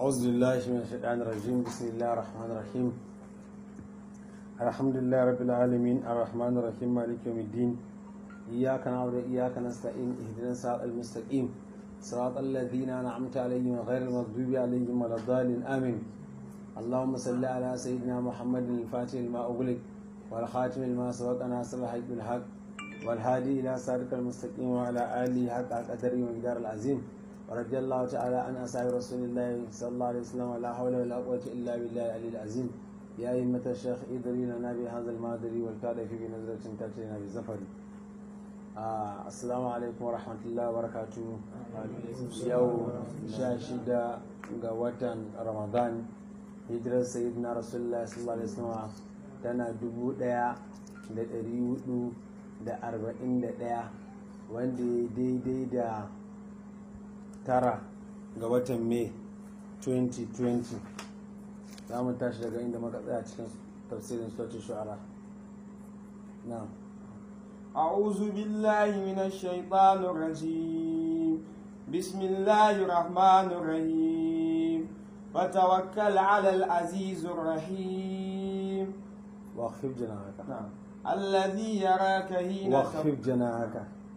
أعوذ بالله من الشيطان الرجيم بسم الله الرحمن الرحيم الحمد لله رب العالمين الرحمن الرحيم مالك يوم الدين إياك نعبد وإياك نستعين اهدنا الصراط المستقيم صراط الذين أنعمت عليهم غير المغضوب عليهم ولا الضالين آمين اللهم صل على سيدنا محمد الفاتح لما أغلق والخاتم لما سبق ناصر الحق بالحق والهادي إلى صراط المستقيم وعلى آله حق قدره ومقدار العظيم ورضي الله تعالى عن أصحاب رسول الله صلى الله عليه وسلم ولا حول ولا قوة إلا بالله العلي العظيم يا أئمة الشيخ إدري لنا بهذا المادري والكاد في بنظرة تأتينا بزفر آه السلام عليكم ورحمة الله وبركاته يوم شاشدة قوة رمضان hijirar sayyidina rasulullah sallallahu alaihi wasallam tana dubu daya da dari hudu da arba'in da daya wanda ya daidai da tara ga watan mai 2020 za mu tashi daga inda muka tsaya cikin tafsirin sautin shu'ara na أعوذ بالله من الشيطان الرجيم بسم الله الرحمن الرحيم وتوكل على العزيز الرحيم واخفض جناحك نعم الذي يراك حين واخفض جناحك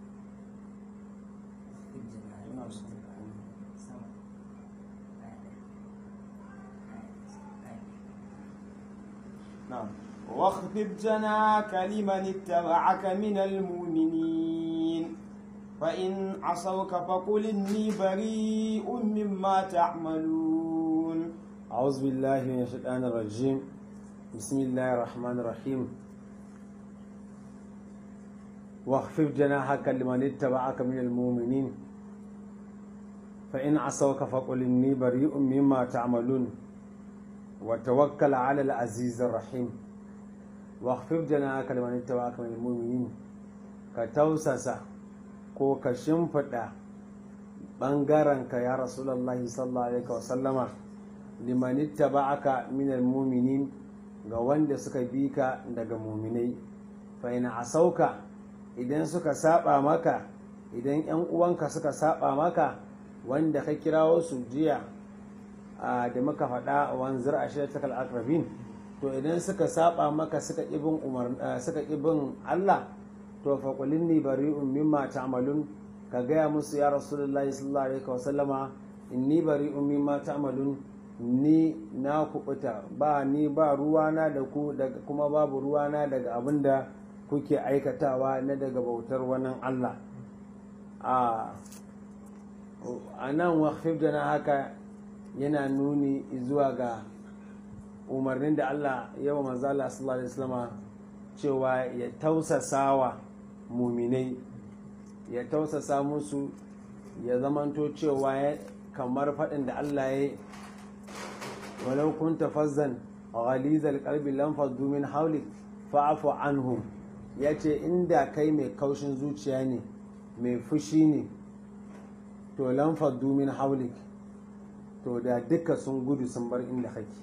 نعم واخفض جناحك لمن اتبعك من المؤمنين فإن عصوك فقل إني بريء مما تعملون أعوذ بالله من الشيطان الرجيم بسم الله الرحمن الرحيم واخفض جناحك لمن اتبعك من المؤمنين فإن عصوك فقل إني بريء مما تعملون وتوكل على العزيز الرحيم واخفض جناحك لمن اتبعك من المؤمنين كتوسس ko ka shimfiɗa ɓangarenka ya rasulallahi sallallahu alaihi wasallama limanitta ba'aka minal muminin ga wanda suka bi ka daga muminai fa ina asauka idan suka saba maka idan yan uwanka suka saba maka wanda ka kirawo su jiya da muka faɗa wanzar a shirtakal akrabin to idan suka saba maka suka ibin suka ibin Allah to fa qul inni bari'un mimma ta'malun ka gaya musu ya rasulullahi sallallahu alaihi wasallama inni bari'un mimma ta'malun ni na kubuta ba ni ba ruwana da ku daga kuma babu ruwana daga abin da kuke aikatawa na daga bautar wannan Allah a nan waqfif da na haka yana nuni zuwa ga umarnin da Allah yawa manzo Allah sallallahu alaihi wasallama cewa ya tausasawa muminai ya tausasa musu ya zamanto cewa kamar faɗin da Allah ya walau kunta fazzan ghalizal qalbi lam faddu min hawlik fa'fu anhum yace inda kai mai kaushin zuciya ne mai fushi ne to lam faddu min hawlik to da duka sun gudu sun bar inda kake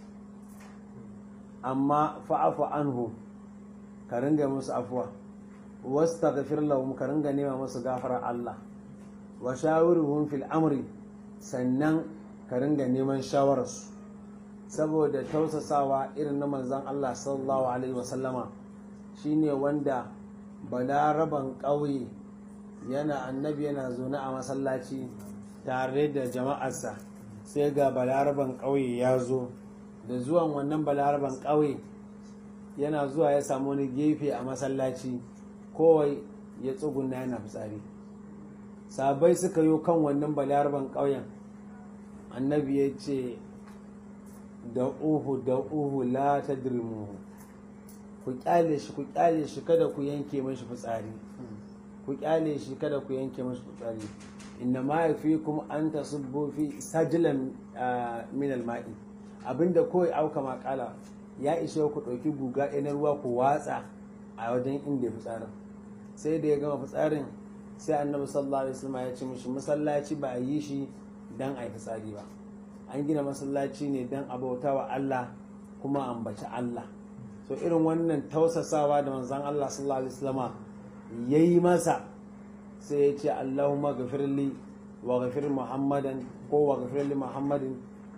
amma fa'fu anhum ka ringa musu afuwa wastaghfir lahum ka ringa nema musu gafarar Allah wa shawiruhum fil amri sannan ka ringa neman shawararsu saboda tausasawa irin na manzan Allah sallallahu alaihi wasallama shine wanda balaraban ƙauye yana annabi yana zaune a masallaci tare da jama'arsa sai ga balaraban ƙauye ya zo da zuwan wannan balaraban ƙauye yana zuwa ya samu wani gefe a masallaci kowai ya tsuguna yana fitsari sabai suka yi kan wannan balaraban ƙauyen annabi ya ce da uhu da uhu la ta dirmuhu ku kyale shi ku kyale shi kada ku yanke mashi fitsari ku kyale shi kada ku yanke mashi fitsari inna ma yafikum an tasubbu fi sajlan min alma'i abinda kawai auka makala ya ishe ku ɗauki guga na ruwa ku watsa a wajen inda ya fitsarin sai da ya gama fitsarin sai annabi sallallahu alaihi wasallam ya ce mishi masallaci ba a yi shi dan a yi fitsari ba an gina masallaci ne dan a bauta wa Allah kuma ambaci Allah so irin wannan tausasawa da manzon Allah sallallahu alaihi wasallama yayi masa sai ya ce Allahumma ghafirli wa ghafir Muhammadan ko wa ghafir li Muhammadin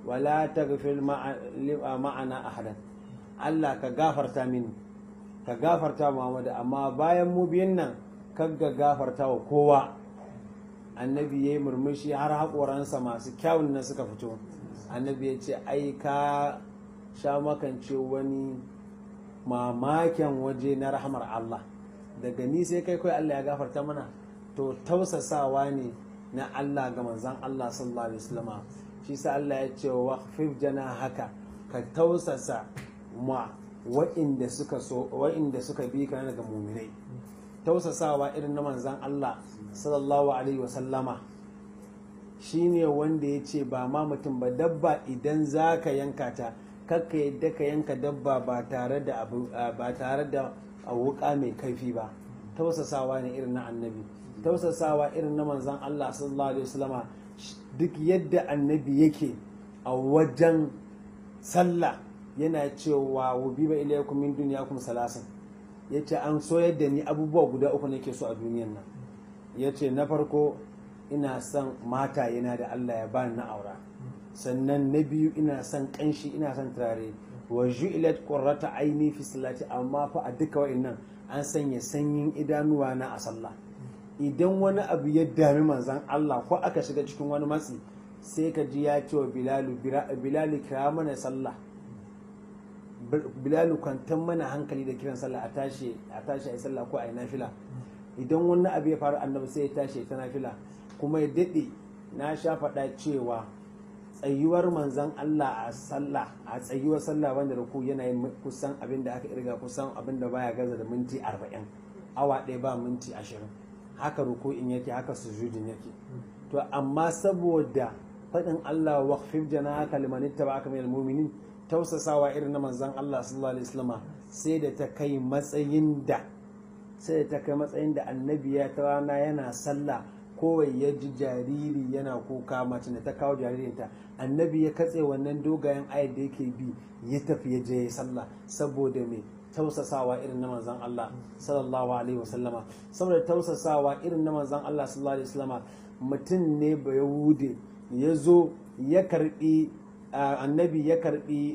wala taghfir ma'ana ahadan Allah ka gafarta mini ka gafarta Muhammadu amma bayan mu biyan nan kagga gafarta wa kowa annabi ya yi murmushi har haƙoransa masu kyawun na suka fito annabi ya ce ai ka sha makance wani mamaken waje na rahamar Allah daga ni sai kai kai Allah ya gafarta mana to tausasawa ne na Allah ga manzan Allah sallallahu alaihi wasallam shi sa Allah ya ce wa khfif jana haka ka tausasa ma wa'inda suka so wa'inda suka bi ka daga muminai tausasawa irin na manzan Allah sallallahu alaihi wasallama shine wanda ya ce ba ma mutum ba dabba idan za ka yanka ta kakka yadda ka yanka dabba ba tare da ba tare da wuka mai kaifi ba tausasawa ne irin na annabi tausasawa irin na manzan Allah sallallahu alaihi wasallama duk yadda annabi yake a wajen sallah yana cewa wubi ba ilaykum min dunyakum salasin yace an so yadda ni abubuwa guda uku nake so a duniyan nan yace na farko ina son mata yana da Allah ya bani na aura sannan na biyu ina son kanshi ina son turare wa ju'ilat qurrata aini fi salati amma fa a duka wa'annan an sanya sanyin idanuwa na a sallah idan wani abu ya dami manzan Allah ko aka shiga cikin wani matsi sai ka ji ya ce wa bilalu bilalu kira mana sallah bilalu kwantar mana hankali da kiran sallah a tashi a tashi a yi sallah ko a yi nafila idan wani abu ya faru annabi sai ya tashi ta nafila kuma ya daɗe na sha faɗa cewa tsayuwar manzan Allah a sallah a tsayuwar sallah wanda da ku yana yin kusan abin da aka irga kusan abin da baya gaza da minti arba'in awa ɗaya ba minti ashirin haka ruku'in yake haka sujudin yake to amma saboda faɗin Allah waqfif janahaka liman ittaba'aka minal mu'minin tausasawa irin na manzan Allah sallallahu alaihi wasallam sai da ta kai matsayin da sai da ta kai matsayin da annabi ya ta rana yana sallah kowai ya ji jariri yana kuka mace da ta kawo jaririnta annabi ya katse wannan dogayen ayat da yake bi ya tafi ya je sallah saboda me tausasawa irin na manzan Allah sallallahu alaihi wasallama saboda tausasawa irin na manzan Allah sallallahu alaihi wasallama mutum ne ba yahude ya zo ya karbi annabi ya karbi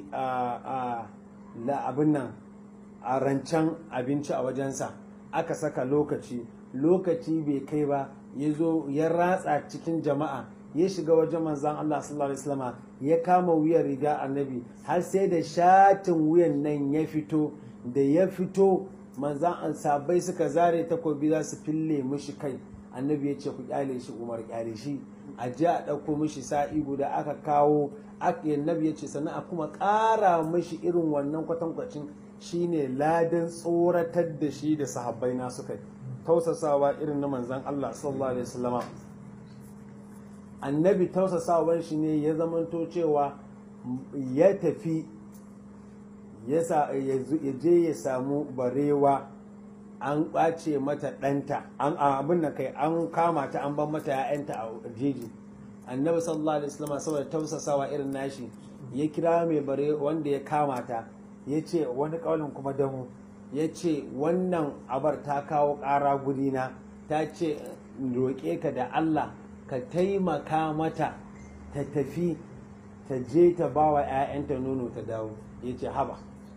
abin nan a rancen abinci a wajensa aka saka lokaci lokaci bai kai ba ya zo ya ratsa cikin jama'a ya shiga wajen manzan Allah sallallahu alaihi wasallama ya kama wuyan riga annabi har sai da shatin wuyan nan ya fito da ya fito manzan sabai suka zare takobi za su fille mishi kai annabi ya ce ku kyale shi umar kyale shi a ji a ɗauko mishi sa'i guda aka kawo annabi ya ce sannan a kuma ƙara mishi irin wannan kwatankwacin shine ladan tsoratar da shi da sahabbai na suka yi tausasawa irin na manzan Allah sallallahu alaihi wasallama annabi tausasawan shi ne ya zamanto cewa ya tafi ya je ya samu barewa an ɓace mata ɗanta an abin da kai an kama ta an ban mata ya'yanta a jeji annabi sallallahu alaihi wasallam saboda tausasawa irin nashi ya kira mai bare wanda ya kama ta ya ce wani ƙaunin kuma damu ya ce wannan abar ta kawo ƙara gudina ta ce roƙe ka da Allah ka taimaka mata ta tafi ta je ta ba wa 'ya'yanta nono ta dawo ya ce haba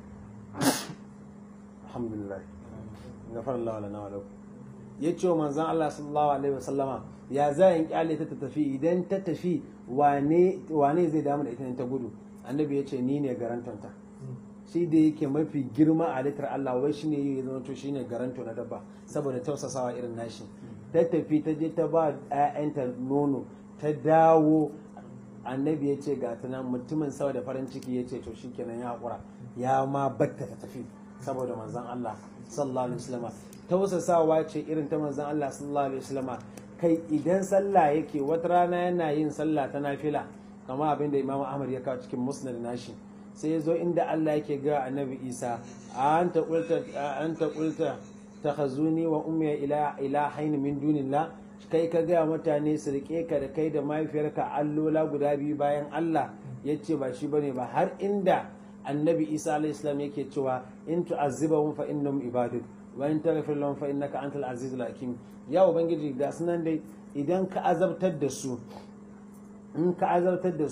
alhamdulillah gafar Allah lana wa lakum ya ce wa manzan Allah sallallahu alaihi wasallama ya za in kyale ta tafi idan ta tafi wane zai damu da ita ta gudu annabi ya ce ni ne garantonta shi da yake mafi girma a litar Allah wai shine ya zama to shine garanto na dabba saboda tausasawa irin nashi ta tafi ta je ta ba 'ya'yanta nono ta dawo annabi ya ce ga nan mutumin sau da farin ciki ya ce to shikenan ya haƙura ya ma batta ta tafi saboda manzon Allah sallallahu alaihi wasallam tausasawa ce irin ta manzon Allah sallallahu alaihi wasallam kai idan sallah yake wata rana yana yin sallah ta nafila kama abinda Imam Ahmad ya kawo cikin musnad nashi sai ya zo inda Allah yake ga annabi Isa anta qulta anta qulta takhazuni wa ummi ila ilahain min dunillah kai ka gaya mutane su rike ka da kai da mahaifiyarka allola guda biyu bayan Allah ya ce ba shi bane ba har inda annabi isa alayhi salam yake cewa in tu'azzibahum fa innahum ibaduk wa in taghfir lahum fa innaka antal azizul hakim ya ubangiji ga sunan dai idan ka azabtar da su in ka azabtar da su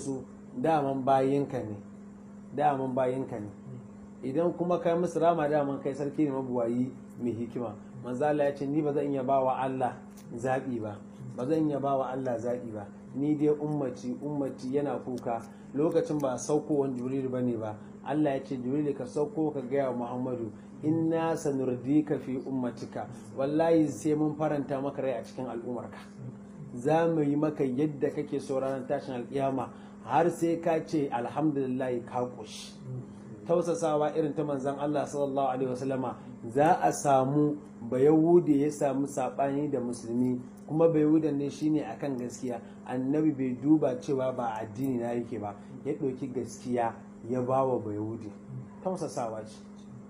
daman bayinka ne daman bayinka ne idan kuma kai musu rama daman kai sarki ne mabuwayi mai hikima manzo Allah ya ce ni ba zan iya ba wa Allah zaɓi ba ba zan iya ba wa Allah zaɓi ba ni dai ummaci ummaci yana kuka lokacin ba saukowan jibril ba ne ba Allah ya ce jibril ka sauko ka gaya wa Muhammadu inna sanurdika fi ummatika wallahi sai mun faranta maka rai a cikin al'ummarka za mu yi maka yadda kake so ranar tashin alkiyama har sai ka ce alhamdulillah ka koshi tausasawa irin ta manzan Allah sallallahu alaihi wasallama za a samu bayahude ya samu sabani da musulmi kuma bayahudan ne shine akan gaskiya annabi bai duba cewa ba addini na yake ba ya ɗauki gaskiya ya ba wa bayahude tausasawa ce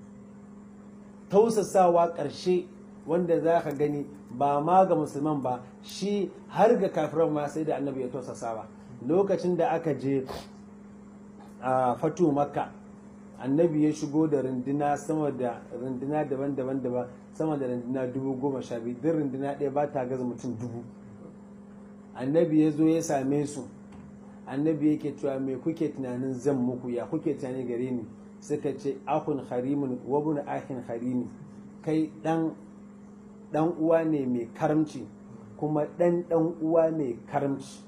tausasawa ƙarshe wanda za ka gani ba ma ga musulman ba shi har ga kafiran ma sai da annabi ya tausasawa lokacin da aka je a fatu makka annabi ya shigo da runduna sama da runduna daban-daban daban sama da runduna dubu goma sha biyu duk runduna ɗaya ba ta gaza mutum dubu annabi ya zo ya same su annabi yake cewa me kuke tunanin zan muku ya kuke tunani gare ni suka ce akun harimun wabun ahin harimi kai dan dan uwa ne mai karamci kuma dan dan uwa mai karamci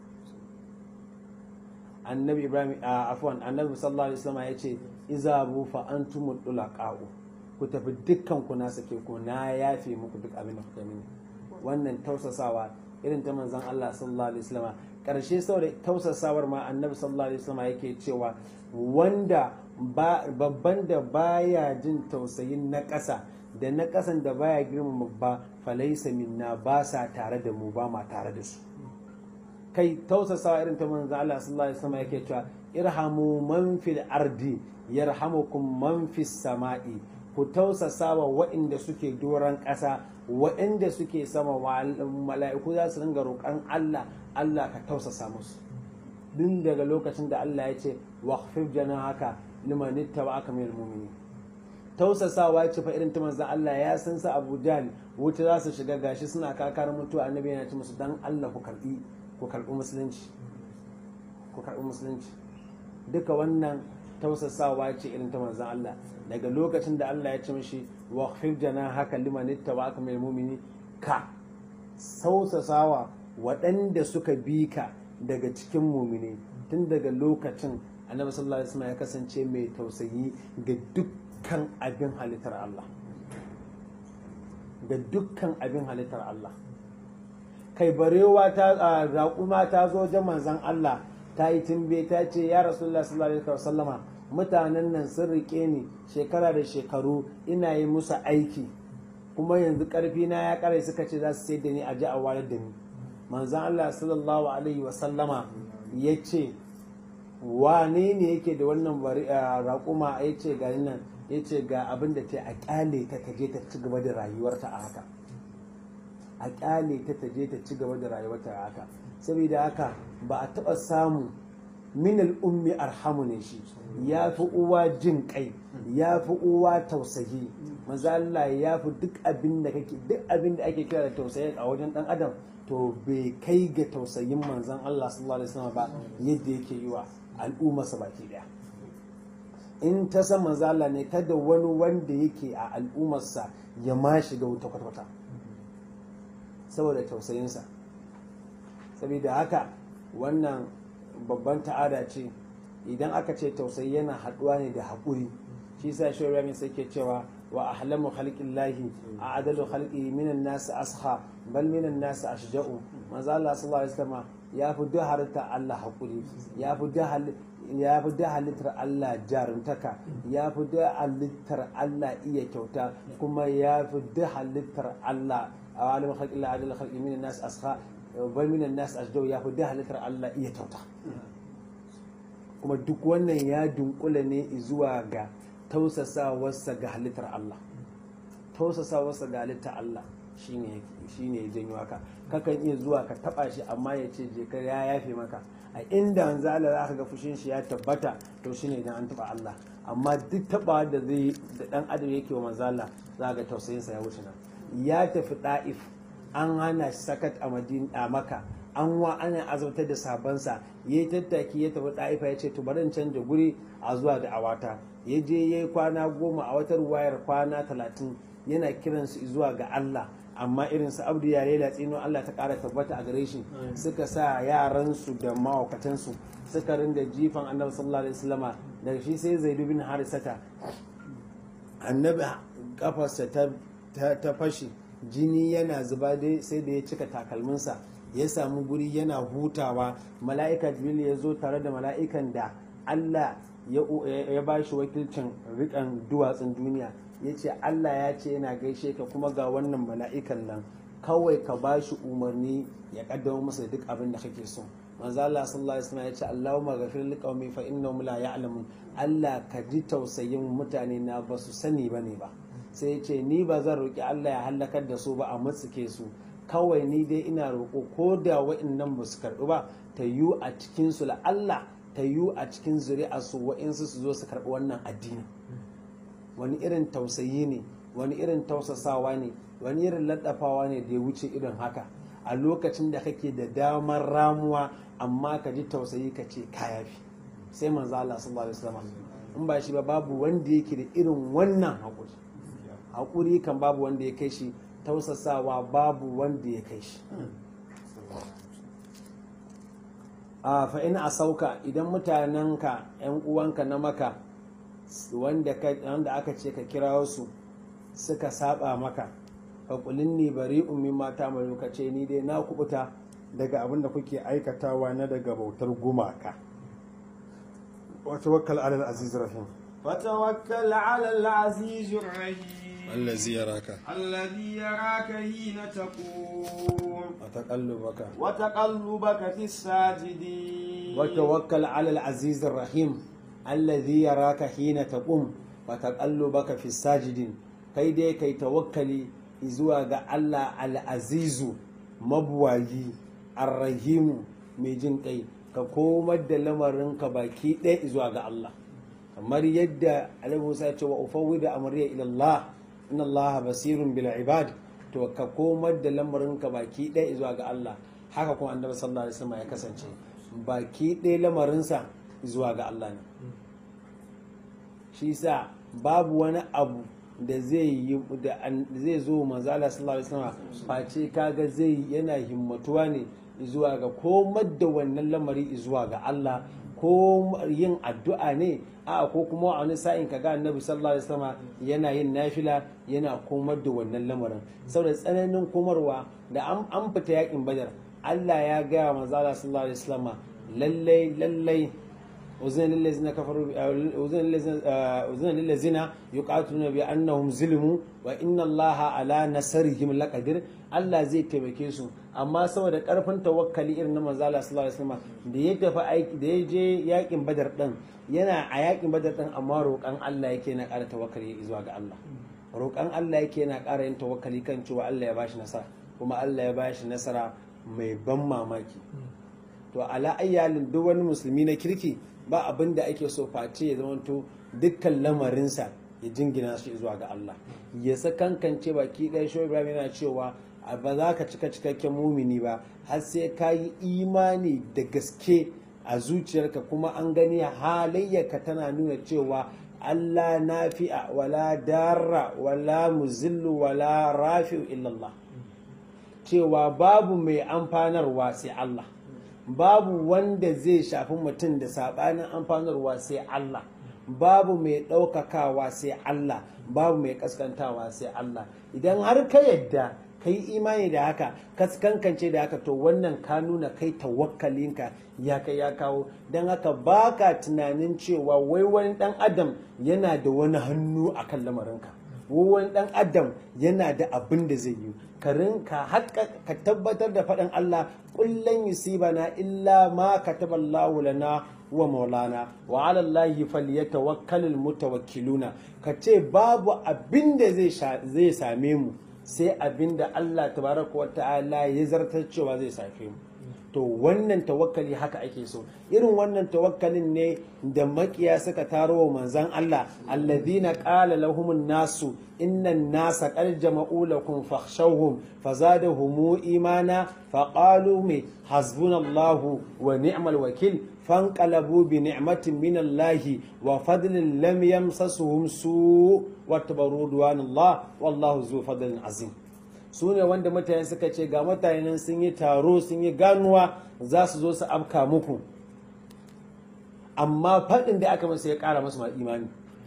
annabi ibrahim a afwan annabi sallallahu alaihi wasallam ya ce izabu fa antumul tulaqa'u ku tafi dukkan ku na sake ku na yafe muku duk abin da kuka mini wannan tausasawa irin ta manzon Allah sallallahu alaihi wasallam karshe saboda tausasawar ma annabi sallallahu alaihi wasallam yake cewa wanda babban da baya jin tausayin na ƙasa da na ƙasan da baya girmama ba falaisa minna ba sa tare da mu ba ma tare da su kai tausasawa irin ta manzo Allah sallallahu alaihi wasallam yake cewa irhamu man fil ardi yarhamukum man fis sama'i ku tausasawa waɗanda suke doron ƙasa waɗanda suke sama mala'iku za su ringa roƙon Allah Allah ka tausasa musu din daga lokacin da Allah ya ce waqfif janahaka liman ittaba'aka minal mu'minin tausasawa ce fa irin ta manzon Allah ya san sa Abu Jahl wuta za su shiga gashi suna kakar mutuwa annabi yana ce musu dan Allah ku karbi ku karbi musulunci ku karbi musulunci duka wannan tausasawa ce irin ta manzon Allah daga lokacin da Allah ya ce mishi waqfif janahaka liman ittaba'aka minal mu'minin ka sausasawa waɗanda suka bi ka daga cikin mumini tun daga lokacin annabi sallallahu alaihi wasallam ya kasance mai tausayi ga dukkan abin halittar Allah ga dukkan abin halittar Allah kai barewa ta raƙuma ta zo wajen manzon Allah ta yi timbe ta ce ya rasulullah sallallahu alaihi wasallama mutanen nan sun rike ni shekara da shekaru ina yi musu aiki kuma yanzu karfi na ya kare suka ce za su sai da ni a ji a wayar da ni manzan Allah sallallahu alaihi wasallama ya ce wane ne yake da wannan raƙuma ya ce ga nan ya ce ga abin da ta a ƙyale ta ta je ta ci gaba da rayuwarta a haka a ƙyale ta ta je ta ci gaba da rayuwarta a haka saboda haka ba a taɓa samu minal ummi arhamu ne shi ya fi uwa jin kai ya fi uwa tausayi maza Allah ya fi duk abin da kake duk abin da ake kira da tausayi a wajen dan adam to bai kai ga tausayin manzon Allah sallallahu alaihi wasallam ba yadda yake yi wa al'ummarsa baki daya in ta san manzo Allah ne kada wani wanda yake a al'ummarsa ya ma shiga wuta kwata-kwata saboda tausayinsa saboda haka wannan babban ta'ada ce idan aka ce tausayi yana haɗuwa ne da haƙuri shi sa shi rami sai ke cewa wa ahlamu khalqillahi a adalu khalqi minan nas asha bal minan nas ashja'u manzo Allah sallallahu alaihi wasallam ya fi duk halitta Allah haƙuri ya fi duk ya fi da halittar Allah jarumtaka ya fi da halittar Allah iya kyauta kuma ya fi da halittar Allah a wani mahalƙi la adal khalqi minan nas asha bal minan nas asjau ya fi da halittar Allah iya kyauta kuma duk wannan ya dunkula ne zuwa ga tausasawarsa ga halittar Allah tausasawarsa ga halittar Allah shine shine ya janyo haka kakan iya zuwa ka taba shi amma ya ce je ka ya yafe maka a inda manzo Allah za ka ga fushin shi ya tabbata to shine idan an taba Allah amma duk taba da zai da dan adam yake wa manzo Allah za ga tausayin sa ya wuce nan ya tafi da'if an hana shi sakat a madina a maka an wa ana azabtar da sabansa ya yi tattaki ya tafi ɗaifa ya ce to bari in canja guri a zuwa da awata ya je ya yi kwana goma a wata ruwayar kwana talatin yana kiransu zuwa ga Allah amma irin su abdu ya lela tsino Allah ta ƙara tabbata a gare shi suka sa yaransu da mawakatansu suka rinda jifan annabi sallallahu alaihi wasallama daga shi sai zaidu bin harisata annabi kafarsa ta fashe jini yana zuba dai sai da ya cika takalminsa ya samu guri yana hutawa mala'ika jibril ya zo tare da mala'ikan da allah ya ba shi wakilcin rikan duwatsun duniya ya ce allah ya ce yana gaishe ka kuma ga wannan mala'ikan nan kawai ka ba shi umarni ya kaddama masa duk abin da kake so manzo Allah sallallahu alaihi wasallam ya ce Allahumma ghafir liqaumi fa innahum la ya'lamun Allah ka ji tausayin mutane na ba su sani bane ba sai ya ce ni ba zan roki Allah ya halakar da su ba a matsuke su kawai ni dai ina roƙo ko da wa'annan ba su karɓi ba ta yiwu a cikin su la Allah ta yiwu a cikin zuri'a su wa'insu su zo su karɓi wannan addini wani irin tausayi ne wani irin tausasawa ne wani irin laddafawa ne da ya wuce irin haka a lokacin da kake da damar ramuwa amma ka ji tausayi ka ce kayafi sai manzo Allah sallallahu alaihi wasallam in ba shi ba babu wanda yake da irin wannan haƙuri haƙuri kan babu wanda ya kai shi tausasawa babu wanda ya kai shi a fa in sauka idan mutanenka yan uwanka na maka wanda aka ce ka kira su suka saba maka faƙulin ni bari ummin mata mai lokaci ni dai na kubuta daga abin da kuke aikatawa na daga bautar gumaka wata wakkal alal aziz rahim فتوكل على العزيز الرحيم allazi yaraka الذي يراك حين تقوم وتقلبك وتقلبك في الساجدين وتوكل على العزيز الرحيم الذي يراك حين تقوم وتقلبك في الساجدين kai dai kai tawakkali zuwa ga Allah al'azizu mabuwayi arrahimu mai jin kai ka komar da lamarinka baki ɗaya zuwa ga Allah kamar yadda alaihi musa ya ce wa ufawwi da amriya ila Allah inna Allah basirun bil ibad to ka komar da lamarinka baki ɗaya zuwa ga Allah haka kuma annabi sallallahu alaihi wasallam ya kasance baki ɗaya lamarinsa zuwa ga Allah ne shi sa babu wani abu da zai yi da zai zo manzala sallallahu alaihi wasallam face kaga zai yana himmatuwa ne zuwa ga komar da wannan lamari zuwa ga Allah ko yin addu'a ne a ko kuma wani sa'in kaga annabi sallallahu alaihi wasallam yana yin nafila yana komar da wannan lamarin saboda tsananin komarwa da an fita yakin badar Allah ya gaya manzala sallallahu alaihi wasallam lallai lallai أذن للذين كفروا أذن للذين أذن للذين يقاتلون بأنهم ظلموا وإن الله على نصرهم لقدير Allah zai taimake su amma saboda karfin tawakkali irin na manzo Allah sallallahu alaihi wasallam da ya tafi aiki da ya je yakin Badar din yana a yakin Badar din amma roƙan Allah yake na ƙara tawakkali zuwa ga Allah roƙan Allah yake na ƙara yin tawakkali kan cewa Allah ya bashi nasara kuma Allah ya bashi nasara mai ban mamaki to ala ayyalin duk wani musulmi na kirki ba abin da ake so face ya zamanto dukkan lamarinsa ya jingina shi zuwa ga Allah ya sakankance baki ɗaya shi Ibrahim yana cewa ba za ka cika cikakken mumini ba har sai ka yi imani da gaske a zuciyarka kuma an gani halayyarka tana nuna cewa Allah nafi'a wala darra wala muzillu wala rafi'u illallah cewa babu mai amfanarwa sai Allah babu wanda zai shafi mutum da saɓanin amfanarwa sai Allah babu mai ɗaukakawa sai Allah babu mai kaskantawa sai Allah idan har ka yadda ka yi imani da haka ka kankance da haka to wannan ka nuna kai tawakkalinka ya kai ya kawo don haka baka tunanin cewa wai wani ɗan adam yana da wani hannu a kan lamarinka wani ɗan adam yana da abin da zai yi ka rinka ka tabbatar da faɗin Allah kullum yusibana illa ma kataballahu lana wa maulana wa ala Allahi falyatawakkalul mutawakkiluna ka ce babu abin da zai same mu sai abin da Allah tabaraka wa ta'ala ya zartar cewa zai safe mu to wannan tawakkali haka ake so irin wannan tawakkalin ne da makiya suka taro wa manzan Allah alladhina qala lahumun nasu innan nasa qad jama'u lakum fakhshawhum fazadahum imana faqalu me hasbunallahu wa ni'mal wakil fanqalabu bi ni'matin minallahi wa fadlin lam yamsasuhum su wa tabarudwanallah wallahu zu fadlin azim su ne wanda mutane suka ce ga mutane sun yi taro sun yi ganuwa za su zo su afka muku amma faɗin da aka masa ya ƙara masu ma imani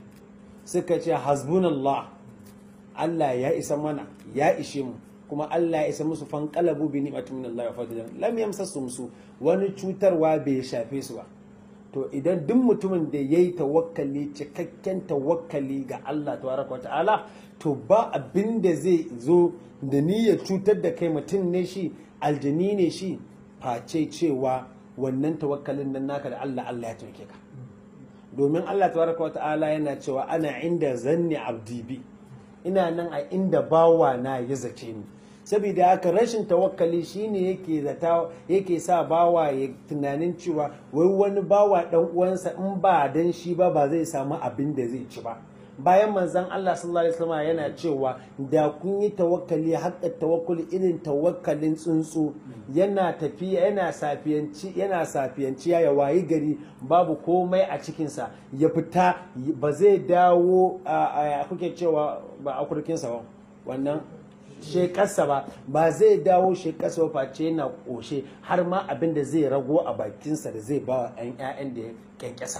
suka ce hasbunallah Allah ya isa mana ya ishe mu kuma Allah ya isa musu fanqalabu bi ni'matin min Allah wa fadlan lam yamsasum su wani cutarwa bai shafe su ba to idan duk mutumin da yayi tawakkali cikakken tawakkali ga Allah tabaraka wa ta'ala to ba abin da zai zo da niyyar cutar da kai mutum ne shi aljani ne shi face cewa wannan tawakkalin nan naka da Allah Allah ya taimake ka domin Allah tabaraka wa ta'ala yana cewa ana inda zanni abdi bi ina nan a inda bawa na ya zace ni saboda haka rashin tawakkali shine yake zata yake sa bawa ya tunanin cewa wai wani bawa dan uwansa in ba dan shi ba ba zai samu abin da zai ci ba bayan manzon Allah sallallahu alaihi wasallam yana cewa da kun yi tawakkali haƙƙa tawakkuli irin tawakkalin tsuntsu yana tafiya yana safiyanci yana safiyanci ya wayi gari babu komai a cikinsa ya fita ba zai dawo a kuke cewa ba a kurkinsa ba wannan shekarsa ba ba zai dawo shekarsa ba face yana ƙoshe har ma abin da zai rago a bakinsa da zai ba wa 'yan da ya kyankyasa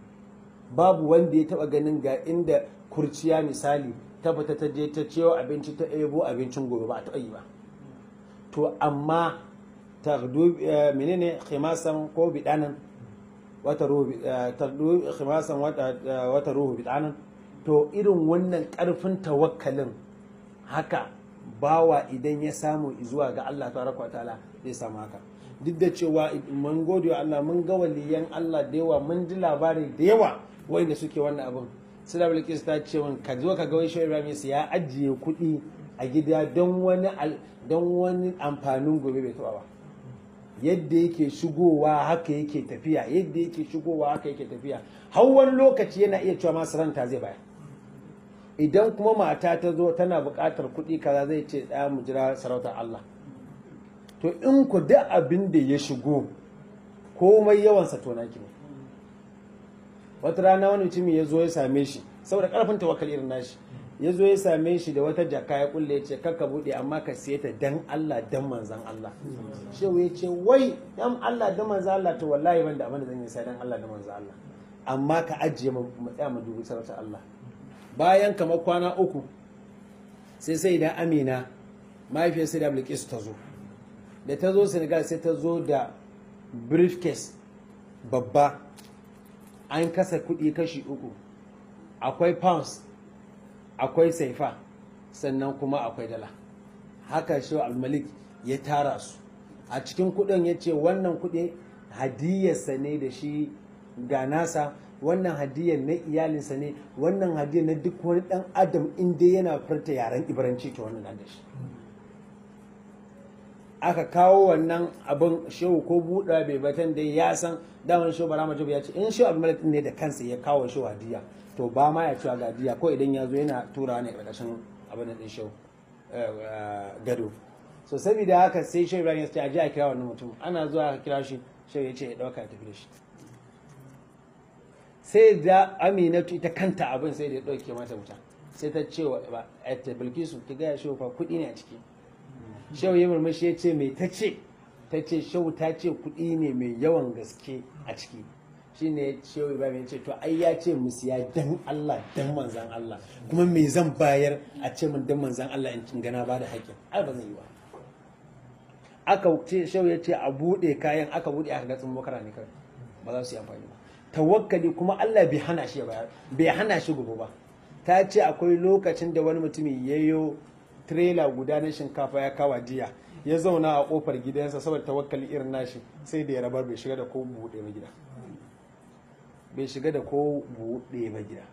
babu wanda ya taba ganin ga inda kurciya misali ta fita ta je ta ciyo abinci ta ebo abincin gobe ba a taɓa yi ba to amma tardu menene khimasan ko bidanan wata ruhu tardu khimasan wata ruhu bidanan to irin wannan karfin tawakkalin haka bawa idan ya samu zuwa ga Allah tabaraka wa ta'ala zai samu haka duk da cewa mun gode wa Allah mun ga waliyan Allah da yawa mun ji labari da yawa wanda suke wannan abin sula bilkis ta ce min ka zo ka ga wai shehu ibrahim ya ajiye kuɗi a gida don wani don wani amfanin gobe bai taɓa ba yadda yake shigowa haka yake tafiya yadda yake shigowa haka yake tafiya har wani lokaci yana iya cewa masu ranta zai bayar idan kuma mata ta zo tana buƙatar kuɗi kaza zai ce ɗaya mu jira sarautar Allah to in ku duk abin da ya shigo komai yawansa to naki ne wata rana wani mutumi ya zo ya same shi saboda karfin tawakkal irin nashi ya zo ya same shi da wata jaka ya kulle ya ce kakka bude amma ka siye ta dan Allah dan manzan Allah shehu ya ce wai dan Allah dan manzan Allah to wallahi ban da abin da zan yi sai dan Allah dan manzan Allah amma ka ajiye mu tsaya mu dubi sarauta Allah bayan kamar kwana uku sai sai da Amina mahaifiyar sai da Bilkis ta zo da ta zo Senegal sai ta zo da briefcase babba an kasa kuɗi kashi uku akwai pounds akwai saifa sannan kuma akwai dala haka shi al-malik ya tara su a cikin kuɗin ya ce wannan kuɗi hadiyarsa ne da shi ga nasa wannan hadiyar na iyalinsa ne wannan hadiyar na duk wani ɗan adam inda yana furta yaren ibaranci ta wannan da shi aka kawo wannan abin shehu ko buɗa bai batan da ya san daman shehu bara majabu ya ce in shehu abdulmalik ne da kansa ya kawo shehu hadiya to ba ma ya cewa ga hadiya ko idan ya zo yana tura ne ƙarƙashin abin din shehu gado so saboda haka sai shehu ibrahim ya ce a je a kira wannan mutum ana zuwa a kira shi shehu ya ce ya ɗauka ya tafi da shi sai da aminatu ita kanta abin sai da ya ɗauke mata wuta sai ta ce wa bilkisu ki gaya shehu fa kuɗi ne a ciki shehu ya murmushi ya ce mai ta ce ta ce shehu ta ce kuɗi ne mai yawan gaske a ciki shi ne shehu ibrahim ya ce to ai ya ce mu siya dan Allah dan manzan Allah kuma me zan bayar a ce min dan manzan Allah in cin gana ba da haƙƙin ai ba zan yi ba aka ce shehu ya ce a buɗe kayan aka buɗe aka ga tsummo kara ne kawai ba za su yi amfani ba tawakkali kuma Allah bai hana shi ba bai hana shi gobe ba ta ce akwai lokacin da wani mutumi yayyo trailer guda na shinkafa ya kawa jiya ya zauna a kofar gidansa saboda tawakkali irin nashi sai da ya rabar bai shiga da ko buɗe ba gida bai shiga da ko buɗe ba gida